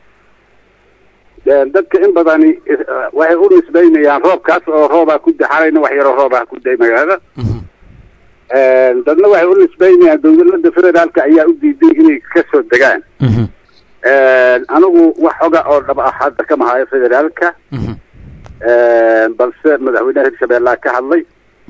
dadka in badani waxay u nisbaynayaan roobkaas oo roobaa ku da xalayna wax yaroo roobaa ku day magaalada dadna waxay u nisbaynayaan dowladda federaalka ayaa u diiday inay kasoo degaan anigu wax xoga oo dhab ah hadda kama hayo federaalka balse madaxweynaha hirshabeellaa ka hadlay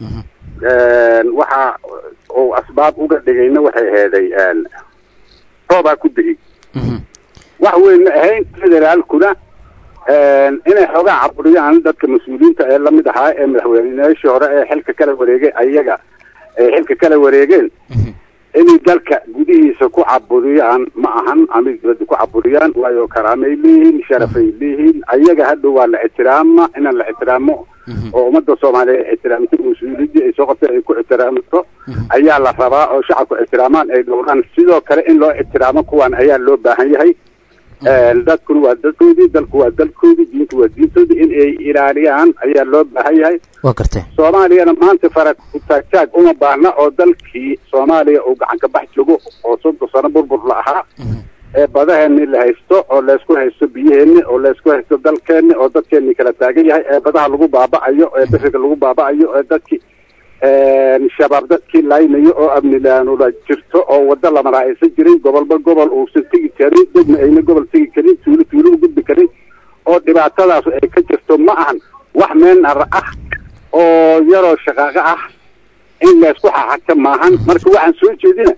waxa uu asbaab uga dhigayna waxay aheeday roobaa ku degay wax weynna ahayn federaalkuna inay xoogaa caburiyaan dadka mas-uuliyiinta ee lamid ahaa ee madaxweyneyaashii hore ee xilka kala wareegay ayaga ay xilka kala wareegeen inay dalka gudihiisa ku caburiyaan ma ahan ama dibadda ku caburiyaan waayo karaamay leeyihiin sharafay leeyihiin ayaga hadhow waa la ixtiraama inaan la ixtiraamo oo ummadda soomaaliya ay ixtiraamto mas-uuliyadii ay soo qabtay ay ku ixtiraamto ayaa la rabaa oo shacabku ixtiraamaan ay dhowraan sidoo kale in loo ixtiraamo kuwan ayaa loo baahan yahay dadkuna waa dadkoodii dalku waa dalkoodii diintu waa diintoodii in ay ilaaliyaan ayaa loo baahan yahay waa gartay soomaaliyana maanta fara kutaagtaag uma baahna oo dalkii soomaaliya uu gacan ka bax joogo oo soddon sano burbur la ahaa ee badaheeni la haysto oo laysku haysto biyaheeni oo laysku haysto dalkeeni oo dadkeeni kala taagan yahay ee badaha lagu baaba'ayo ee beriga lagu baaba'ayo ee dadkii shabaab dadkii laynayo oo amni la-aanula jirto oo waddo lamana aysan jirin gobolba gobol uusan tegi karin degna ayna gobol tegi karin tuulo tuulo u gudbi karin oo dhibaatadaas ay ka jirto ma ahan wax meenar ah oo yaroo shaqaaqo ah in laysku xaxagta maahan marka waxaan soo jeedina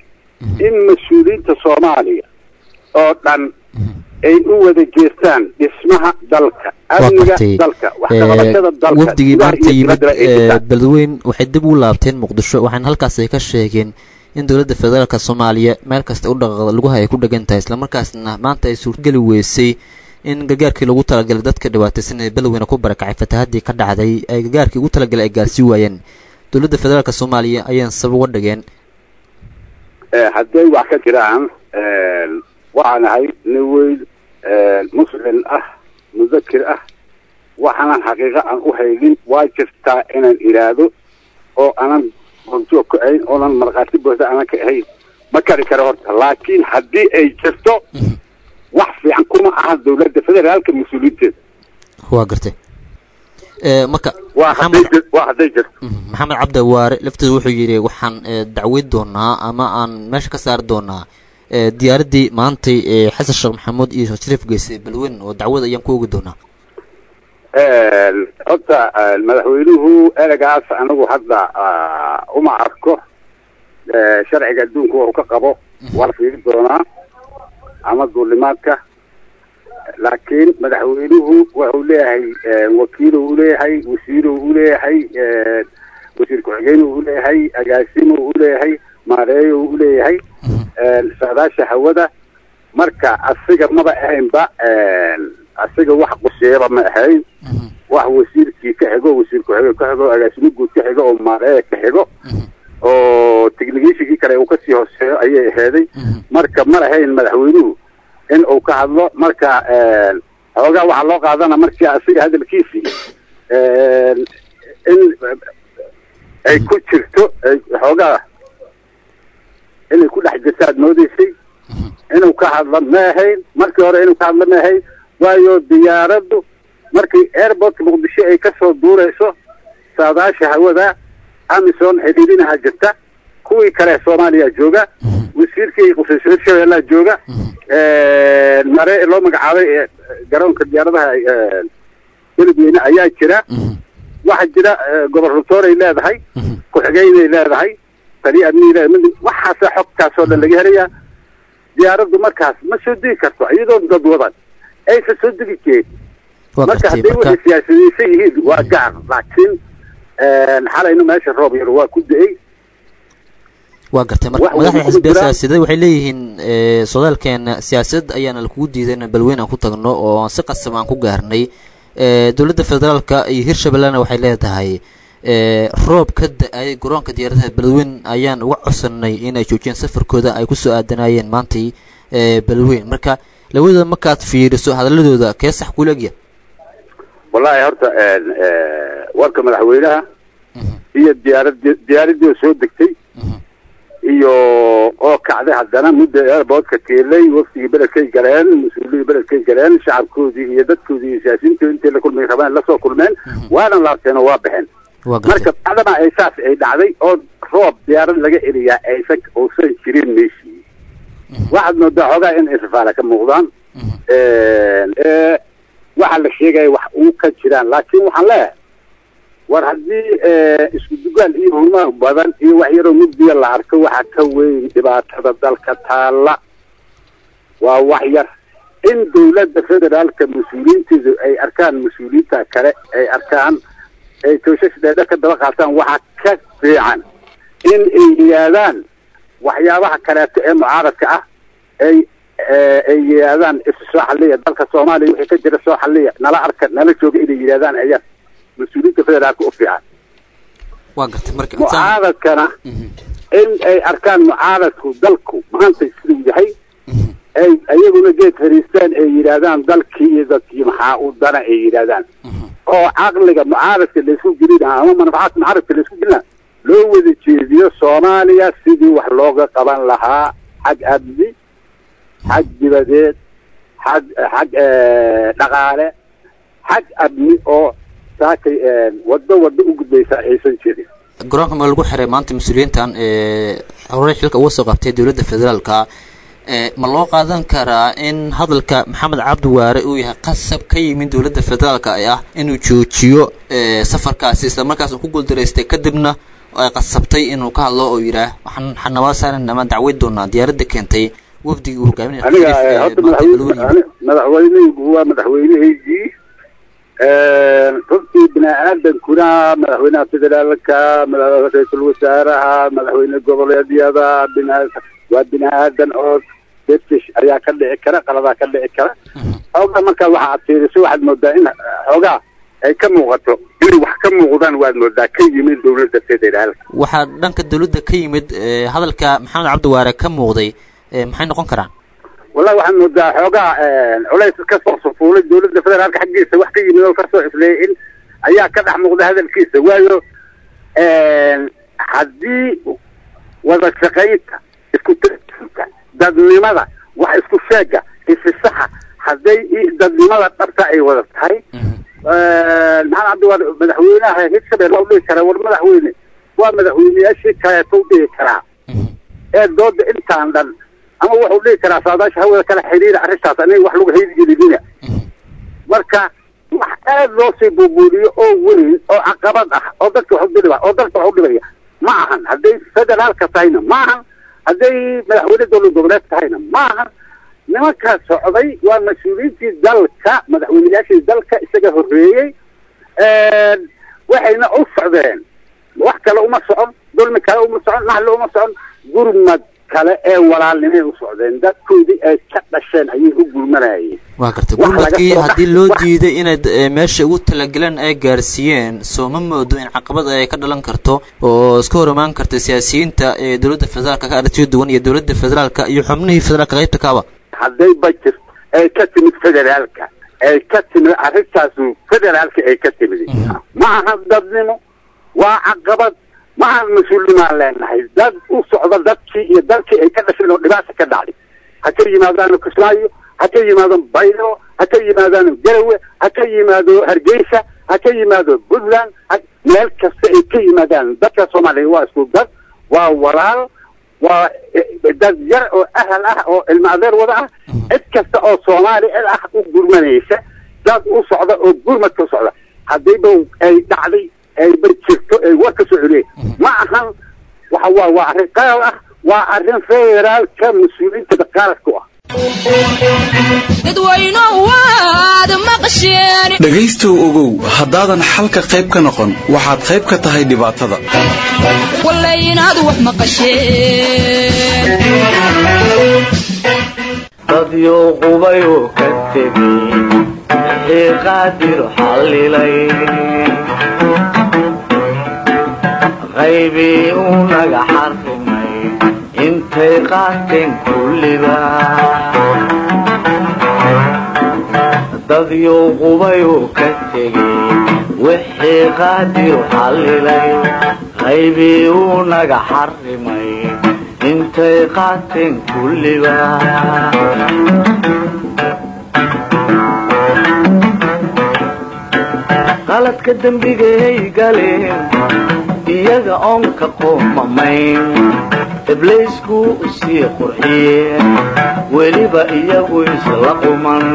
in mas-uuliyiinta soomaaliya oo dhan ay u wada jeestaan dhismaha dalka amniga gartay. dalka wax ka qabashada dalka wafdigii gudaha maanta iyo yimid dibadda ay ee, dhisaan. beledweyn waxay dib ugu laabteen muqdisho waxaana halkaas ay ka sheegeen in dowladda federaalka soomaaliya meel kasta u dhaqaaqda lugaha ay ku dhagan tahay islamarkaasna maanta ay suurtageli weysay in gargaarkii lagu talagalay dadka dhibaataysan ee beledweyne ku barakacay fatahaddii ka dhacday ay gargaarkii ugu talagalay ay gaarsii waayeen dowladda federaalka soomaaliya ayaan sabab uga dhigeen Eh, hadday wax ka jiraan waxaan ahay nin weyn muslim ah mudakir ah waxaanan xaqiiqo aan u haydin waa jirtaa inaan iraado oo aanan horjoog ka ahayn oonan markhaati buuxda aanan ka ahayn ma kari karo horta laakiin haddii ay jirto wax fiican kuma aha dowladda federaalka mas-uuliyiinteeda waa gartay Ee, marka waa hadday jir- waa hadday jirto maxamed cabdi waare lafteedu wuxuu yidhi waxaan ee, dacweyn doonaa ama aan meesha ka saari doonaa ee, diyaaraddii maantay ee xasan sheekh maxamuud iyo sheekh shariif geysay balweyn oo dacwad ayaan ku ogi doonaa horta madaxweynuhu eragaas anigu hadda ah, uma arko Eh, sharciga adduunka wuxuu ka qabo waa fiiri doonaa ama duulimaadka laakiin madaxweynuhu wuxuu leeyahay eh, wakiiluu uleeyahay wasiiruu uleeyahay eh, wasiir ku-xigeenuu uleeyahay agaasimuu uleeyahay maareeyuu uleeyahay eh, saadaasha hawada marka asiga maba ahaynba eh, asiga wax quseeyaba ma ahayn wax wasiirkii ka xigo wasiir ku-xige ka xigo agaasimo guud ka xigo oo maareeya ka xigo oo techniciankii kale uu kasii hooseeyo ayay aheeday marka ma lahayn madaxweynuhu in uu ka hadlo marka eh, xoogaa waxaa loo qaadana markii asiga hadalkiisii eh, in ay ku jirto ay xoogaa inay ku dhex jirto aad moodeysay inuu ka hadlo ma ahayn markii hore inuu ka hadlo ma ahayn waayo diyaaraddu markii airportka muqdisho ay kasoo duureyso saadaasha hawada amison xidhiidinaha jirta kuwii kale soomaaliya jooga wasiirkii qusayso hirshabeellaa jooga mare loo magacaabay ee garoonka diyaaradaha eh, beledweyne ayaa jira waxaa jira eh, gobornatooray leedahay ku-xigeynay leedahay tani amnii leedahay mid- waxaasa xogtaasoo dhan laga helayaa diyaaraddu markaas ma soo degi karto iyadoon dad wadan aysan soo degi jeed waa marka gartay hadday marka waxay siyaasadaysan yihiin waa gaar laakiin xalayna meesha roob yar waa ku da-ay waa gartay marka wax madaxda wada xisbiya jiraan. siyaasadeed waxay leeyihiin ee, sodaalkeena siyaasad ayaana lakugu diiday in balweyn aan ku tagno oo aan si qasab aan ku gaarnay ee, dowladda federaalka iyo hirshabellena waxay leedahay ee, roob ka da-ay garoonka diyaaradaha balweyn ayaan uga codsanay inay joojiyaan safarkooda ay kusoo aadanayeen maantay ee, balweyn marka labadooda markaad fiiriso hadaladooda kee sax kula egya wallaahi horta warka madaxweynaha iyo diyaarad diyaaradii soo degtay iyo oo kacday haddana mudda airportka keelay wafdigii beledkay galeen mas-uuliyiin beledkay galeen shacabkoodii iyo dadkoodii iyo siyaasiyiintoodi intay la kulmay rabeen lasoo kulmeen waana laabteen oo waa baxeen waa gartay marka bacdama ay saas ay dhacday oo roob diyaarad laga eliyaa aysan uusan jirin meeshii waxaad moodaa xoogaa in irfaala ka muuqdaan ee waxa la sheegaya wax uu ka jiraan laakiin waxaan leeyahay war haddii isku dugaal iyo hurmaha badan iyo wax yaroo mugdiya la arko waxa ka weyn dhibaatada dalka taalla waa wax yar in dowladda federaalka mas-uuliyiinteedu ay arkaan mas-uuliyiinta kale ay arkaan ay tooshash dheedhe ka daba qaataan waxa ka fiican in ay yidhaahdaan waxyaabaha kaleeto ee mucaaradka ah ay ay yidhaahdaan isu soo xalliya dalka soomaaliya wixii ka jira soo xalliya nala arka nala jooga inay yidhaahdaan ayaa mas-uuliyiinta federaalka u fiican waa gartay marka mucaaradkana in ay arkaan mucaaradku dalku maanta siduu yahay ay ayaguna geed fariistaan ay yidhaahdaan dalkii iyo dadkii maxaa u dana ay yidhaahdaan oo caqliga mucaaradka laysku gelina ama manfacaadka mucaaradka laysku gelina loo wada jeediyo soomaaliya sidii wax looga qaban lahaa xag amni xag dibadeed xag xag dhaqaale xag amni oo saakay waddo waddo u gudbaysa aysan jirin garoonka ma lagu xiray maanta mas-uuliyiintan ee horey xilka uga soo qabtay dowladda federaalka ee ma loo qaadan karaa in hadalka maxamed cabdi waare uu yahay qasab ka yimid dowladda federaalka ee ah inuu joojiyo ee safarkaasi isla markaas uu ku guuldaraystay kadibna ay qasabtay inuu ka hadlo oo yidhaah waxaan xanabaa saaran ama dacweyn doonaa diyaaradda keentay wafdigii uu hogaaminaya aniga khaliif, ee, horta maanta madaxweyne balweriga. ani- madaxweyneygu waa madaxweynehaygii runtii bini aadankuna madaxweynaha federaalka mada- ra-iisul wasaaraha madaxweyne goboleedyada bini- waa bini aadan oo detish ayaa ka dhici kara qaladaa ka dhici kara xoogaa markaa waxa aad fiiriso waxaad moodaa in xoogaa ay ka muuqato inay wax ka muuqdaan waad moodaa ka yimid dowladda federaalka waxaa dhanka dowladda ka yimid ee, hadalka maxamed cabdiwaare ka muuqday ee, maxay noqon karaan wallahi waxaad moodaa xoogaa culays ka soo sufuulay dowladda federaalka xaggiisa wax ka yimid oo kasoo ifleeyay in ayaa ka dhex muuqda hadalkiisa waayo haddii wada shaqaynta isku tirsinta dadnimada wax isku sheega isisaxa hadday i- dadnimada dhabta ay wada tahay maxamed cabdiwaar madaxweynaha hirshabelle u dhihi karaa war madaxweyne waa madaxweyneyaashii kaleeto u dhihi karaa ee dooda intaan dhan ama wuxuu dhihi karaa saadaasha hawada kala xiriira arrintaas aniga wax lagu haydigelinina marka wax aad loo sii buubuuliyo oo weyn oo caqabad ah oo dadka wax u dhiba oo dalka wax u dhibaya ma ahan hadday federaalka tahayna ma ahan hadday madaxweyne dowlad goboleed tahayna ma ahan nimankaa socday waa mas-uuliyiintii dalka madaxweyneyaashii dalka isaga horreeyey waxayna u socdeen wax kale uma socon dulmi kale uma socon naxli uma socon gurmad kale ee walaalnimay u socdeen dadkoodii ay ka dhasheen ayay u gurmanayeen waa gartay Wax laga gurmadkii soo haddii bax- loo wax- diiday inayd ee, meesha ugu talagaleen ay gaarsiiyeen soo ma moodo in caqabad ay ka dhalan karto oo iska hor imaan karta siyaasiyiinta ee dowladda federaalka ka aragtiyo duwan iyo dowladda federaalka iyo xubnihii federaalka qaybta kaaba hadday budget ay ka timid federaalka ay ka timid arrintaasu federaalka ay ka timid ma aha dadnimo waa caqabad ma aha mas-uulimaan leenahay dad u socda dadkii iyo dalkii ay ka dhasheen oo dhibaata ka dhacday ha ka yimaadaan kismaayo ha ka yimaado baydhabo ha ka yimaadaan garawe ha ka yimaado hargeysa ha ka yimaado puntland ha- meel kasta ay ka yimaadaan dadka soomaaliya waa isku dad waa walaal waa eh, dad yar oo ahal ah oo ilmo adeer wada ah cid kasta oo soomaali cid ah u gurmanaysa dad u socda oo gurmadka u socda haddayba ay dhacday ayba jirto ay war ka soo celiyeen ma ahan waxa waa waa arrin qaal ah waa arrin federaalka mas-uuliyiinta dhaqaaladka u ah dhegaystow ogow haddaadan xalka qayb ka noqon waxaad qayb ka tahay dhibaatada dadyo qubayu ka tegey wixii qaadir xallilay qaybii uu naga xarrimay intay qaateen kulliba dadyo qubayu ka tegey wixii qaadir xallilay qaybii uu naga xarrimay intay qaateen kulliba qaladka dembigay galeen iyaga oon ka qoomamayn ibliisku u sii qurxiyeen weliba iyagu isla quman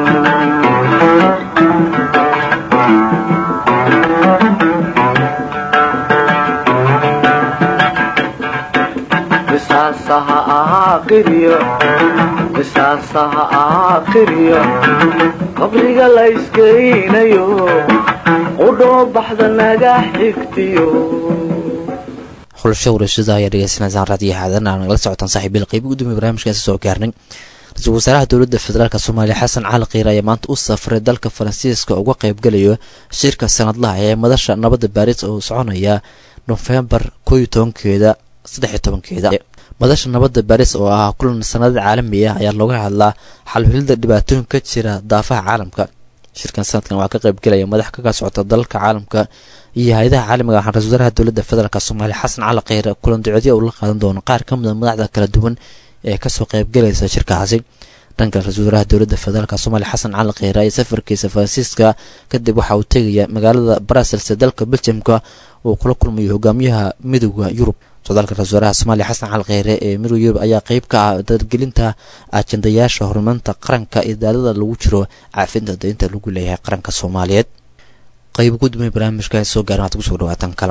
qisaasaha ahaa qiryo qisaasaha ahaa qiryo qabriga la iskeynayo qudhoo baxda naga xigtiyo xulasho warashada ayaa dhegeysanaysaan raadiyo xaadan aan nagala socotaan saaxiibil qeybi gudoomiye barnaamijkaasi soo gaarnay ra-iisul wasaaraha dowladda federaalk soomaaliya xasan cali kiir ayaa maanta u safray dalka faransiiska uga qaybgalayo shirka sanadlaha ee madasha nabadda baaris oo soconaya nofembar koo iyo tobankeeda saddex iyo tobankeeda madasha nabadda baaris oo ah kulan sanadad caalami ah ayaa looga hadlaa xalhulida dhibaatooyin ka jira daafaha caalamka shirkan sanadkan waxaa ka qaybgelaya madax kaga socota dalalka caalamka iyo hay-adaha caalamiga waxaan ra-isul wasaaraha dowladda federaalk soomaaliya xasan cali kheyre kulan ducodyo uu la qaadan doono qaar ka mid a madaxda kala duwan ee kasoo qaybgalaysa shirkaasi dhanka ra-isul wasaaraha dowladda federaalk soomaaliya xasan cali kheyre ayaa safarkiisa faransiiska kadib waxa uu tegaya magaalada brussels ee dalka beljamka uu kula kulmayo hogaamiyaha midooda yurub socdaalka ra-isul wasaaraha soomaaliya xasan cali kheyre ee midooda yurub ayaa qeyb ka ah dargelinta ajendayaasha horumarinta qaranka iyo daalada lagu jiro caafinta daynta lagu leeyahay qaranka soomaaliyeed qayb gudmay barnaamijka soo gaaran waxaad kusoo dhawaataan kalamaan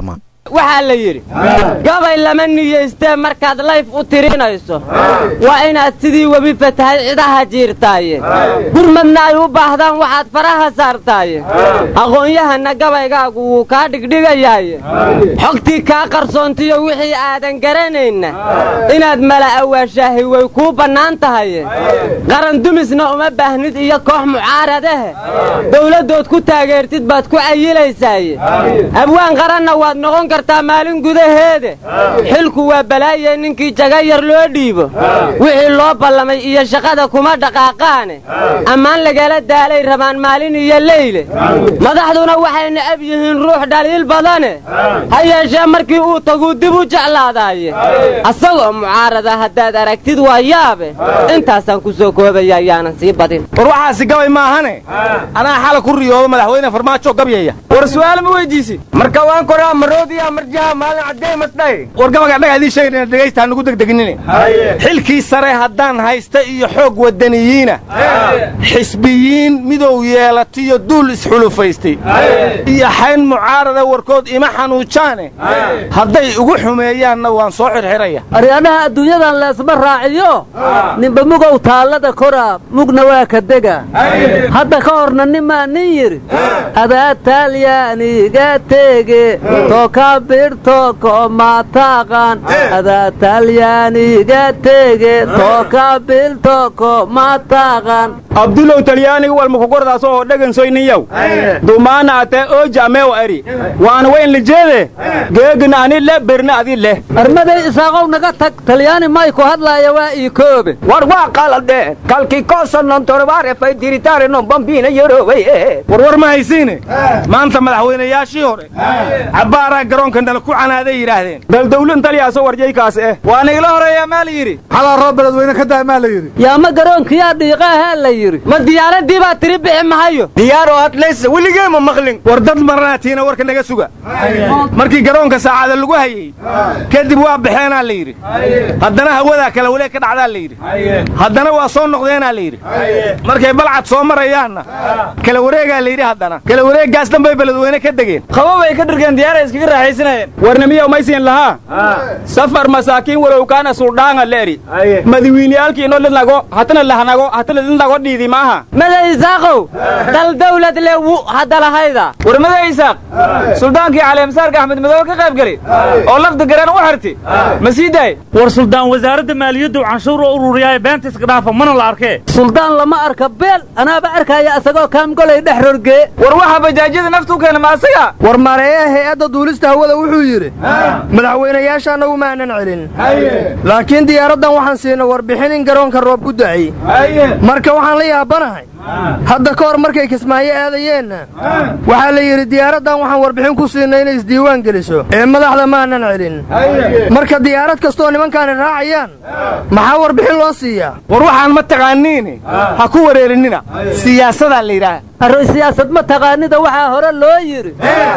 waxaa la yidhi gabay lama niyaystee markaad layf u tirinayso waa inaad sidii webi fatahay cidaha jiirtaaye gurmadna ay u baahdaan waxaad faraha saartaaye aqoon-yahanna gabaygaagu wuu kaa dhigdhigayaaye xogtii kaa qarsoontiyo wixii aadan garanayna inaad mala awaashaahi way kuu bannaan tahaye qarandumisna uma baahnid iyo koox mucaaradahe dowladdood ku taageertid baad ku cayilaysaaye abwaan qaranna waad noqon kartaa maalin gudaheede xilku waa balaaye ninkii jaga yar loo dhiibo wixii loo ballamay iyo shaqada kuma dhaqaaqaane ammaan lagala daalay rabaan maalin iyo leyle madaxduna waxay necab yihiin ruux dhaliil badane ha yeeshee markii uu taguu dib u jeclaadaaye asagoo mucaarada haddaad aragtid waa yaabe intaasaan ku soo koobaya ayaanan sii badin war waxaasi gabay maahane anaa xala ku riyoodo madaxweyne farmaajo gabyaya war su'aal ma weydiisi marka waan koraa maroodiya marjaha maalin caddee masdhay war gabaga dhaga idiin sheegayna dhegaysta nugu degdeginine xilkii sare haddaan haysta iyo xoog wadaniyiina xisbiyiin midow yeelatiyo duul isxulufaystay iyo xayn mucaarada warkood ima xanuujaane hadday ugu xumeeyaanna waan soo xirxiraya aryaadhaha adduunyadan leesma raaciyo ninba mugow taallada koraa mugna waa ka dega hadda ka horna nimaa nin yidhi adaa talyaaniga tege toka birtoko mataqan adaa talyaaniga tege toka birtoko mataqan abdulow talyaaniga walmakugordaas oo dhegansoyniyow dumaana ate ooja ameew ari waana wayn lijeede geegna ani le berna adi leh armaday isaaqow naga tag talyaani may ku hadlaaya waa ii koobe war waa qaladeen kalkii koosanon torbaare fay diritaare non bambina yoroway warwar ma haysiine maanta madaxweynayaashii hore cabbaaraa garoonka nala ku canaaday yidhaahdeen bal dawlan taliyaaso warjaykaas eh waa nigla horeeyaa maa la yidhi xalaa roob beledweyne ka daa maa la yidhi yaa ma garoonkiyaa dhiiqaahaa la yidhi ma diyaaradii baa tiri bixi mahayo diyaaroo hadlaysa weligee ma maqlin war dad marnaatiina warka naga suga markii garoonka saacada lagu hayey kadib waa baxeenaa la yidhi haddana hawadaa kala waleeg ka dhacdaa la yidhi haddana waa soo noqdeenaa la yidhi markay balcad soo marayaanna kala wareegaa la yidhi haddana kala wareeggaas dhanbay beledweyne ka degeen qabo bay ka dhirgeen diyaaray iskaga raaxaysanayeen warnamiyow maysiin lahaa safar masaakiin walow kaana suldhaanga leeri madawiiniyaalkiino lidnago hatana lahnago hatana lidnago dhiidi maaha mada isaaqow dal dawlad le wu hadalahayda war mada isaaq suldaankii caleemsaarka axmed madoobe ka qayb geli oo lafda gareen u xirti ma sii daay war suldaan wasaaradda maaliyaddu canshuur oo ururiyaaye beenta iska dhaafa mana la arkee suldaan lama arka beel anaaba arkaya isagoo kaamgolay dhex rorgee war waxa bajaajyada naftu keena ma asaga war mareeyaha hay-adda duulista hawada wuxuu yidhi madaxweynayaasha annagu maanan celin laakiin diyaaraddan waxaan siinay warbixin in garoonka roob ku da'ay marka waxaan la yaabanahay hadda ka hor markay kismaayo aadayeenna waxaa la yidhi diyaaraddan waxaan warbixin ku siinay inay isdiiwaan geliso ee madaxda maanan celin marka diyaarad kastooo nimankaani raacayaan maxaa warbixin loo siiyaa war waxaan ma taqaaniine ha ku wareerinina siyaasadaa la yidhaah arroy siyaasad ma taqaanida waxaa hore loo yidhi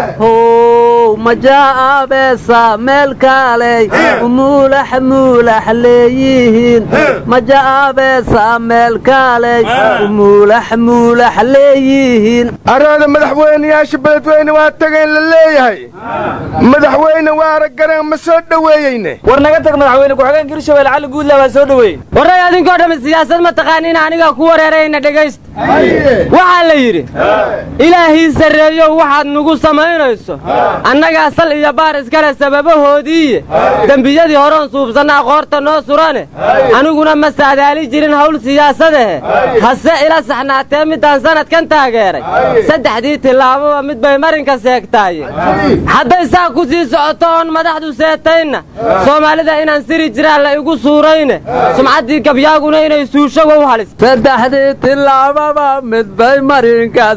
how maja'abeesa meel kaaley muulax muulax leeyihiin maja'abeesa meel kaaley muulax muulax leeyihiin arooda madaxweynayaasha beledweyne waa tagayn la leeyahay madaxweyne waara gareen ma soo dhoweeyeyne war naga tag madaxweyne ku-xigeenka hirshabelle cali guudla baa soo dhoweeyey warray adinkoo dhammi siyaasad ma taqaaniin anigaa ku wareerayna dhegaysta waxaa la yidhi ilaahii sarreeyow waxaad nugu samaynayso annagaa sal iyo baar iskale sababahoodiiye dembiyadii horeon suubsanna aqoorta noo surane aniguna ma saadaali jirin hawl siyaasadahe hase ila saxnaatee middaan sannadkan taageeray saddexdii tillaababa mid bay marinka seegtaaye hadday saa ku sii socoto oon madaxdu seetaynna soomaalida inaan siri jiraan la igu suurayne sumcaddii gabyaaguna inay suusho wow halis saddexdii tillaababa mid bay marinka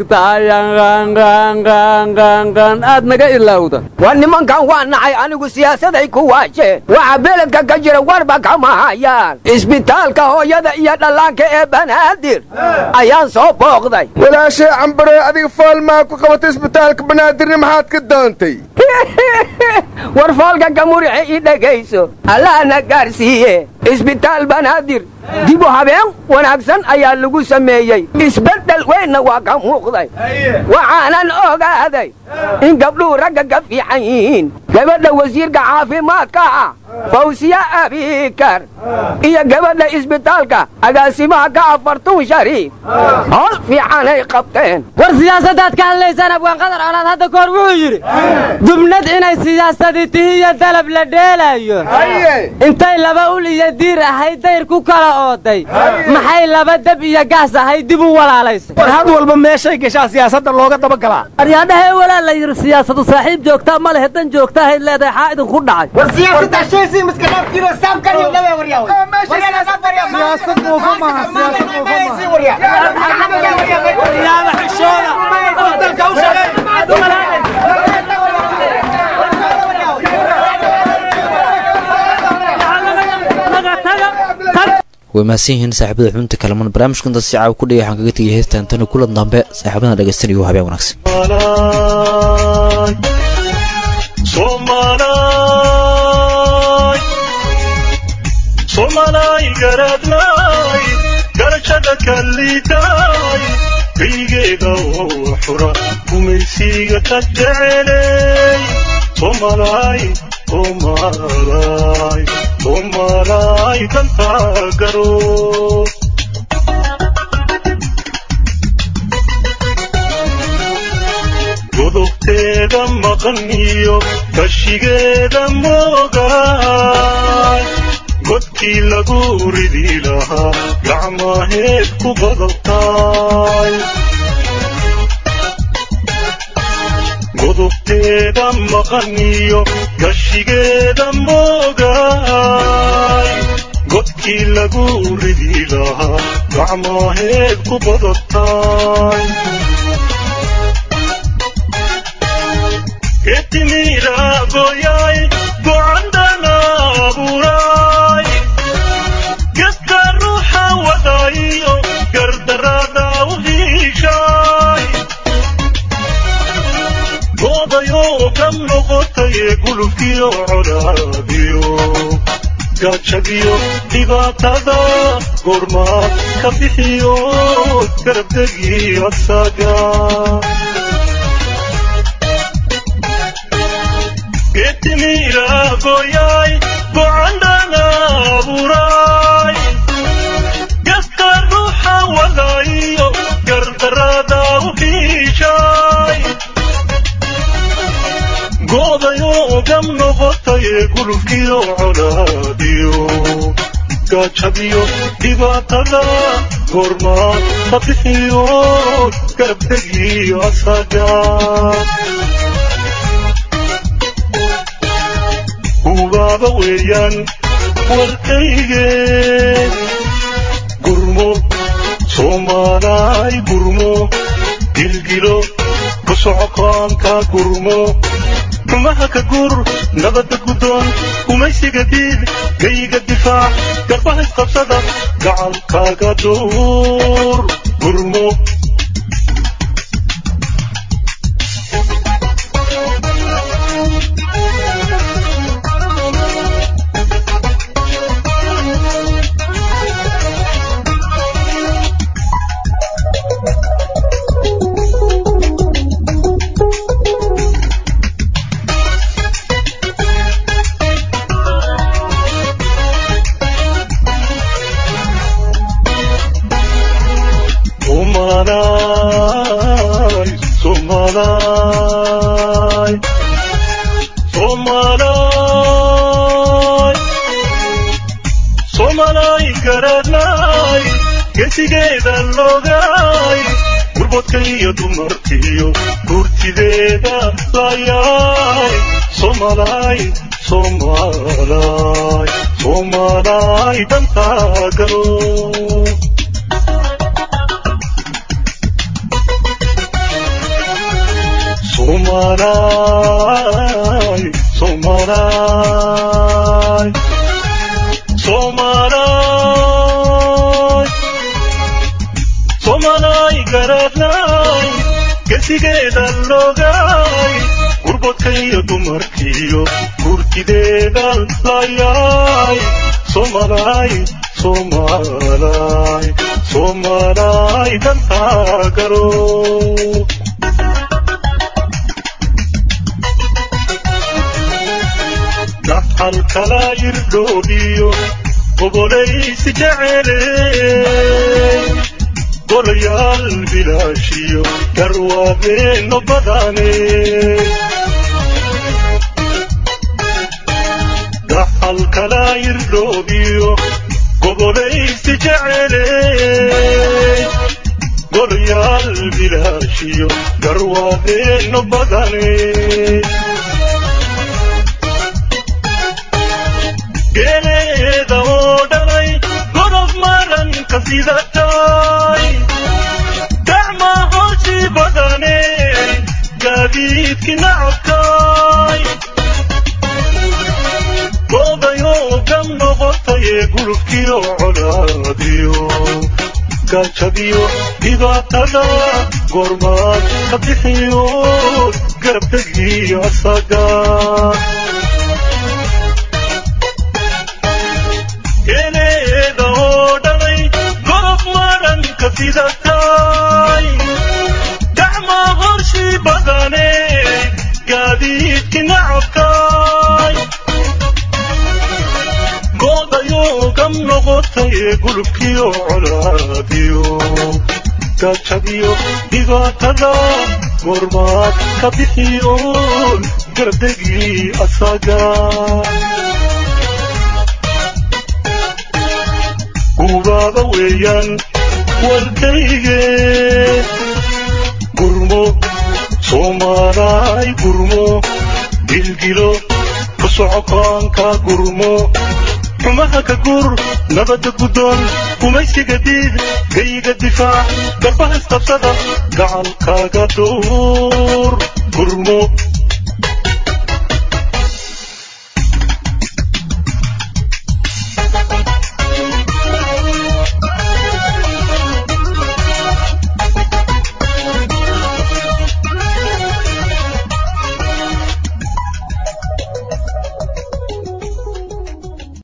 seegtayanqanqanqanqan aad naga ilowda war nimankan waa nacay anigu siyaasaday ku waasheen waxa beledka ka jira warba kama hayaan isbitaalka hooyada iyo dhallaanka ee banaadir ayaan soo booqday walaashay cambare adiga foolmaa ku qabatay isbitaalka banaadirni maxaad ka doontay war foolka ka murixe ii dhegayso allahna gaarsiiye isbitaal banaadir dib u habeen wanaagsan ayaa lagu sameeyey isbeddel weynna waa ka muuqday waxaanan ogaaday in gabdhuhu ragga ka fiican yihiin gabadha wasiirka caafimaadka ah fawsiya abikar iyo gabadha isbitaalka agaasimaha ka afartuun shariif howl fiicanay qabteen war siyaasaddaad ka hadlaysaan abwaanqadar colaad hadda ka hor wuxuu yidhi dubnad inay siyaasadii tihi iyo dalab la dheelaayo intay laba ul iyo diir ahayd dayr ku kala ooday maxay laba dab iyo gaas ahayd dib u walaalaysay war had walba meeshay gashaa siyaasadda looga dabagalaa aryaadhahe walaa la yidhi siyaasadu saaxiib joogtaa ma lehe dan joogtaahayd leedahay xaa idinku dhacay way mahadsan yihiin saaxiibada xubinta kalaman barnaamijkan dad si caawa ku dhigay waxaan kaga tegay heestan tani kulan dambe saaxiibadana dhegaystanaya habeen wanaagsan somalay garadnay garashada kalliitay kaygeeda oo xura gumaysiga ka jecelay somalay somalay somalay danta garo godobteeda maqan iyo kashigeeda moogaay godkii lagu ridi lahaa gacmaheed ku qodobtaay godobteeda maqan iyo gashigeeda moogaay godkii lagu ridi lahaa gacmaheed ku qodobtaay etimira goyay gocandana abuuray geska ruuxa wadayo gardarada u hiishay goodayoo ka noqotay gulubkiyo colaadiyo gaajadiyo dhibaatada goormaad ka bixiyo garabdegii asaga getimira goyay gocandana abuuray geska ruuxa wadayo gardarada u hiishay goodayoo gam noqotay gulubkiyo colaadiyo gaajadiyo dhibaatada goormaad ka bixiyo garabdegii asaga hubaaba weeyaan warkayge gurmo soomaalaay gurmo gilgilo ku socokoonka gurmo xumaha ka gur nabadda guddoon gumaysiga diid gayga difaac garbaha isqabsada gacalkaaga duur gurmo Somalay, Somalay, Somalay, Somalay garadnay, gesigeeda logay, gurbodka iyo dumarkiyo gurtideeda layay, Somalay, Somalay, Somalay danta garo. Somalay, Somalay, Somalay, Somalay garadnay, gesigeeda logay, gurboodkaiyo dumarkiyo gurtideedan layaay somalay somalay somalay dantaa garo dhaxal kala irdhoodhiyo gobolaysi jeceley golayaal bilaashiyo garwaabeeno badane dhaxal kala irdhoodhiyo gobolaysi jeceley golayaal bilaashiyo garwaabeeno badane geeleeda oo dhalay godob maranka sidatay gacma hooshii badane gaadiidki nacabkay goodayoo gam noqotayee gulubkiyo colaadiyo gaajadiyo dhibaatada goormaad ka bixiyo garabtegiyo asaga geeleeda oo dhalay godob maranka sidatay gacma horshii badane gaadiidki nacabkay goodayoo gam noqotayee gulubkiyo colaadiyo gaajadiyo dhibaatada goormaad ka bixiyo gardegii asaga gubaaba weeyaan warkayge gurmo soomaalaay gurmo gilgilo ku socokaanka gurmo xumaha ka gur nabadda guddoon gumaysiga diid gayiga difaac garbaha isqabsada gacankaaga duur gurmo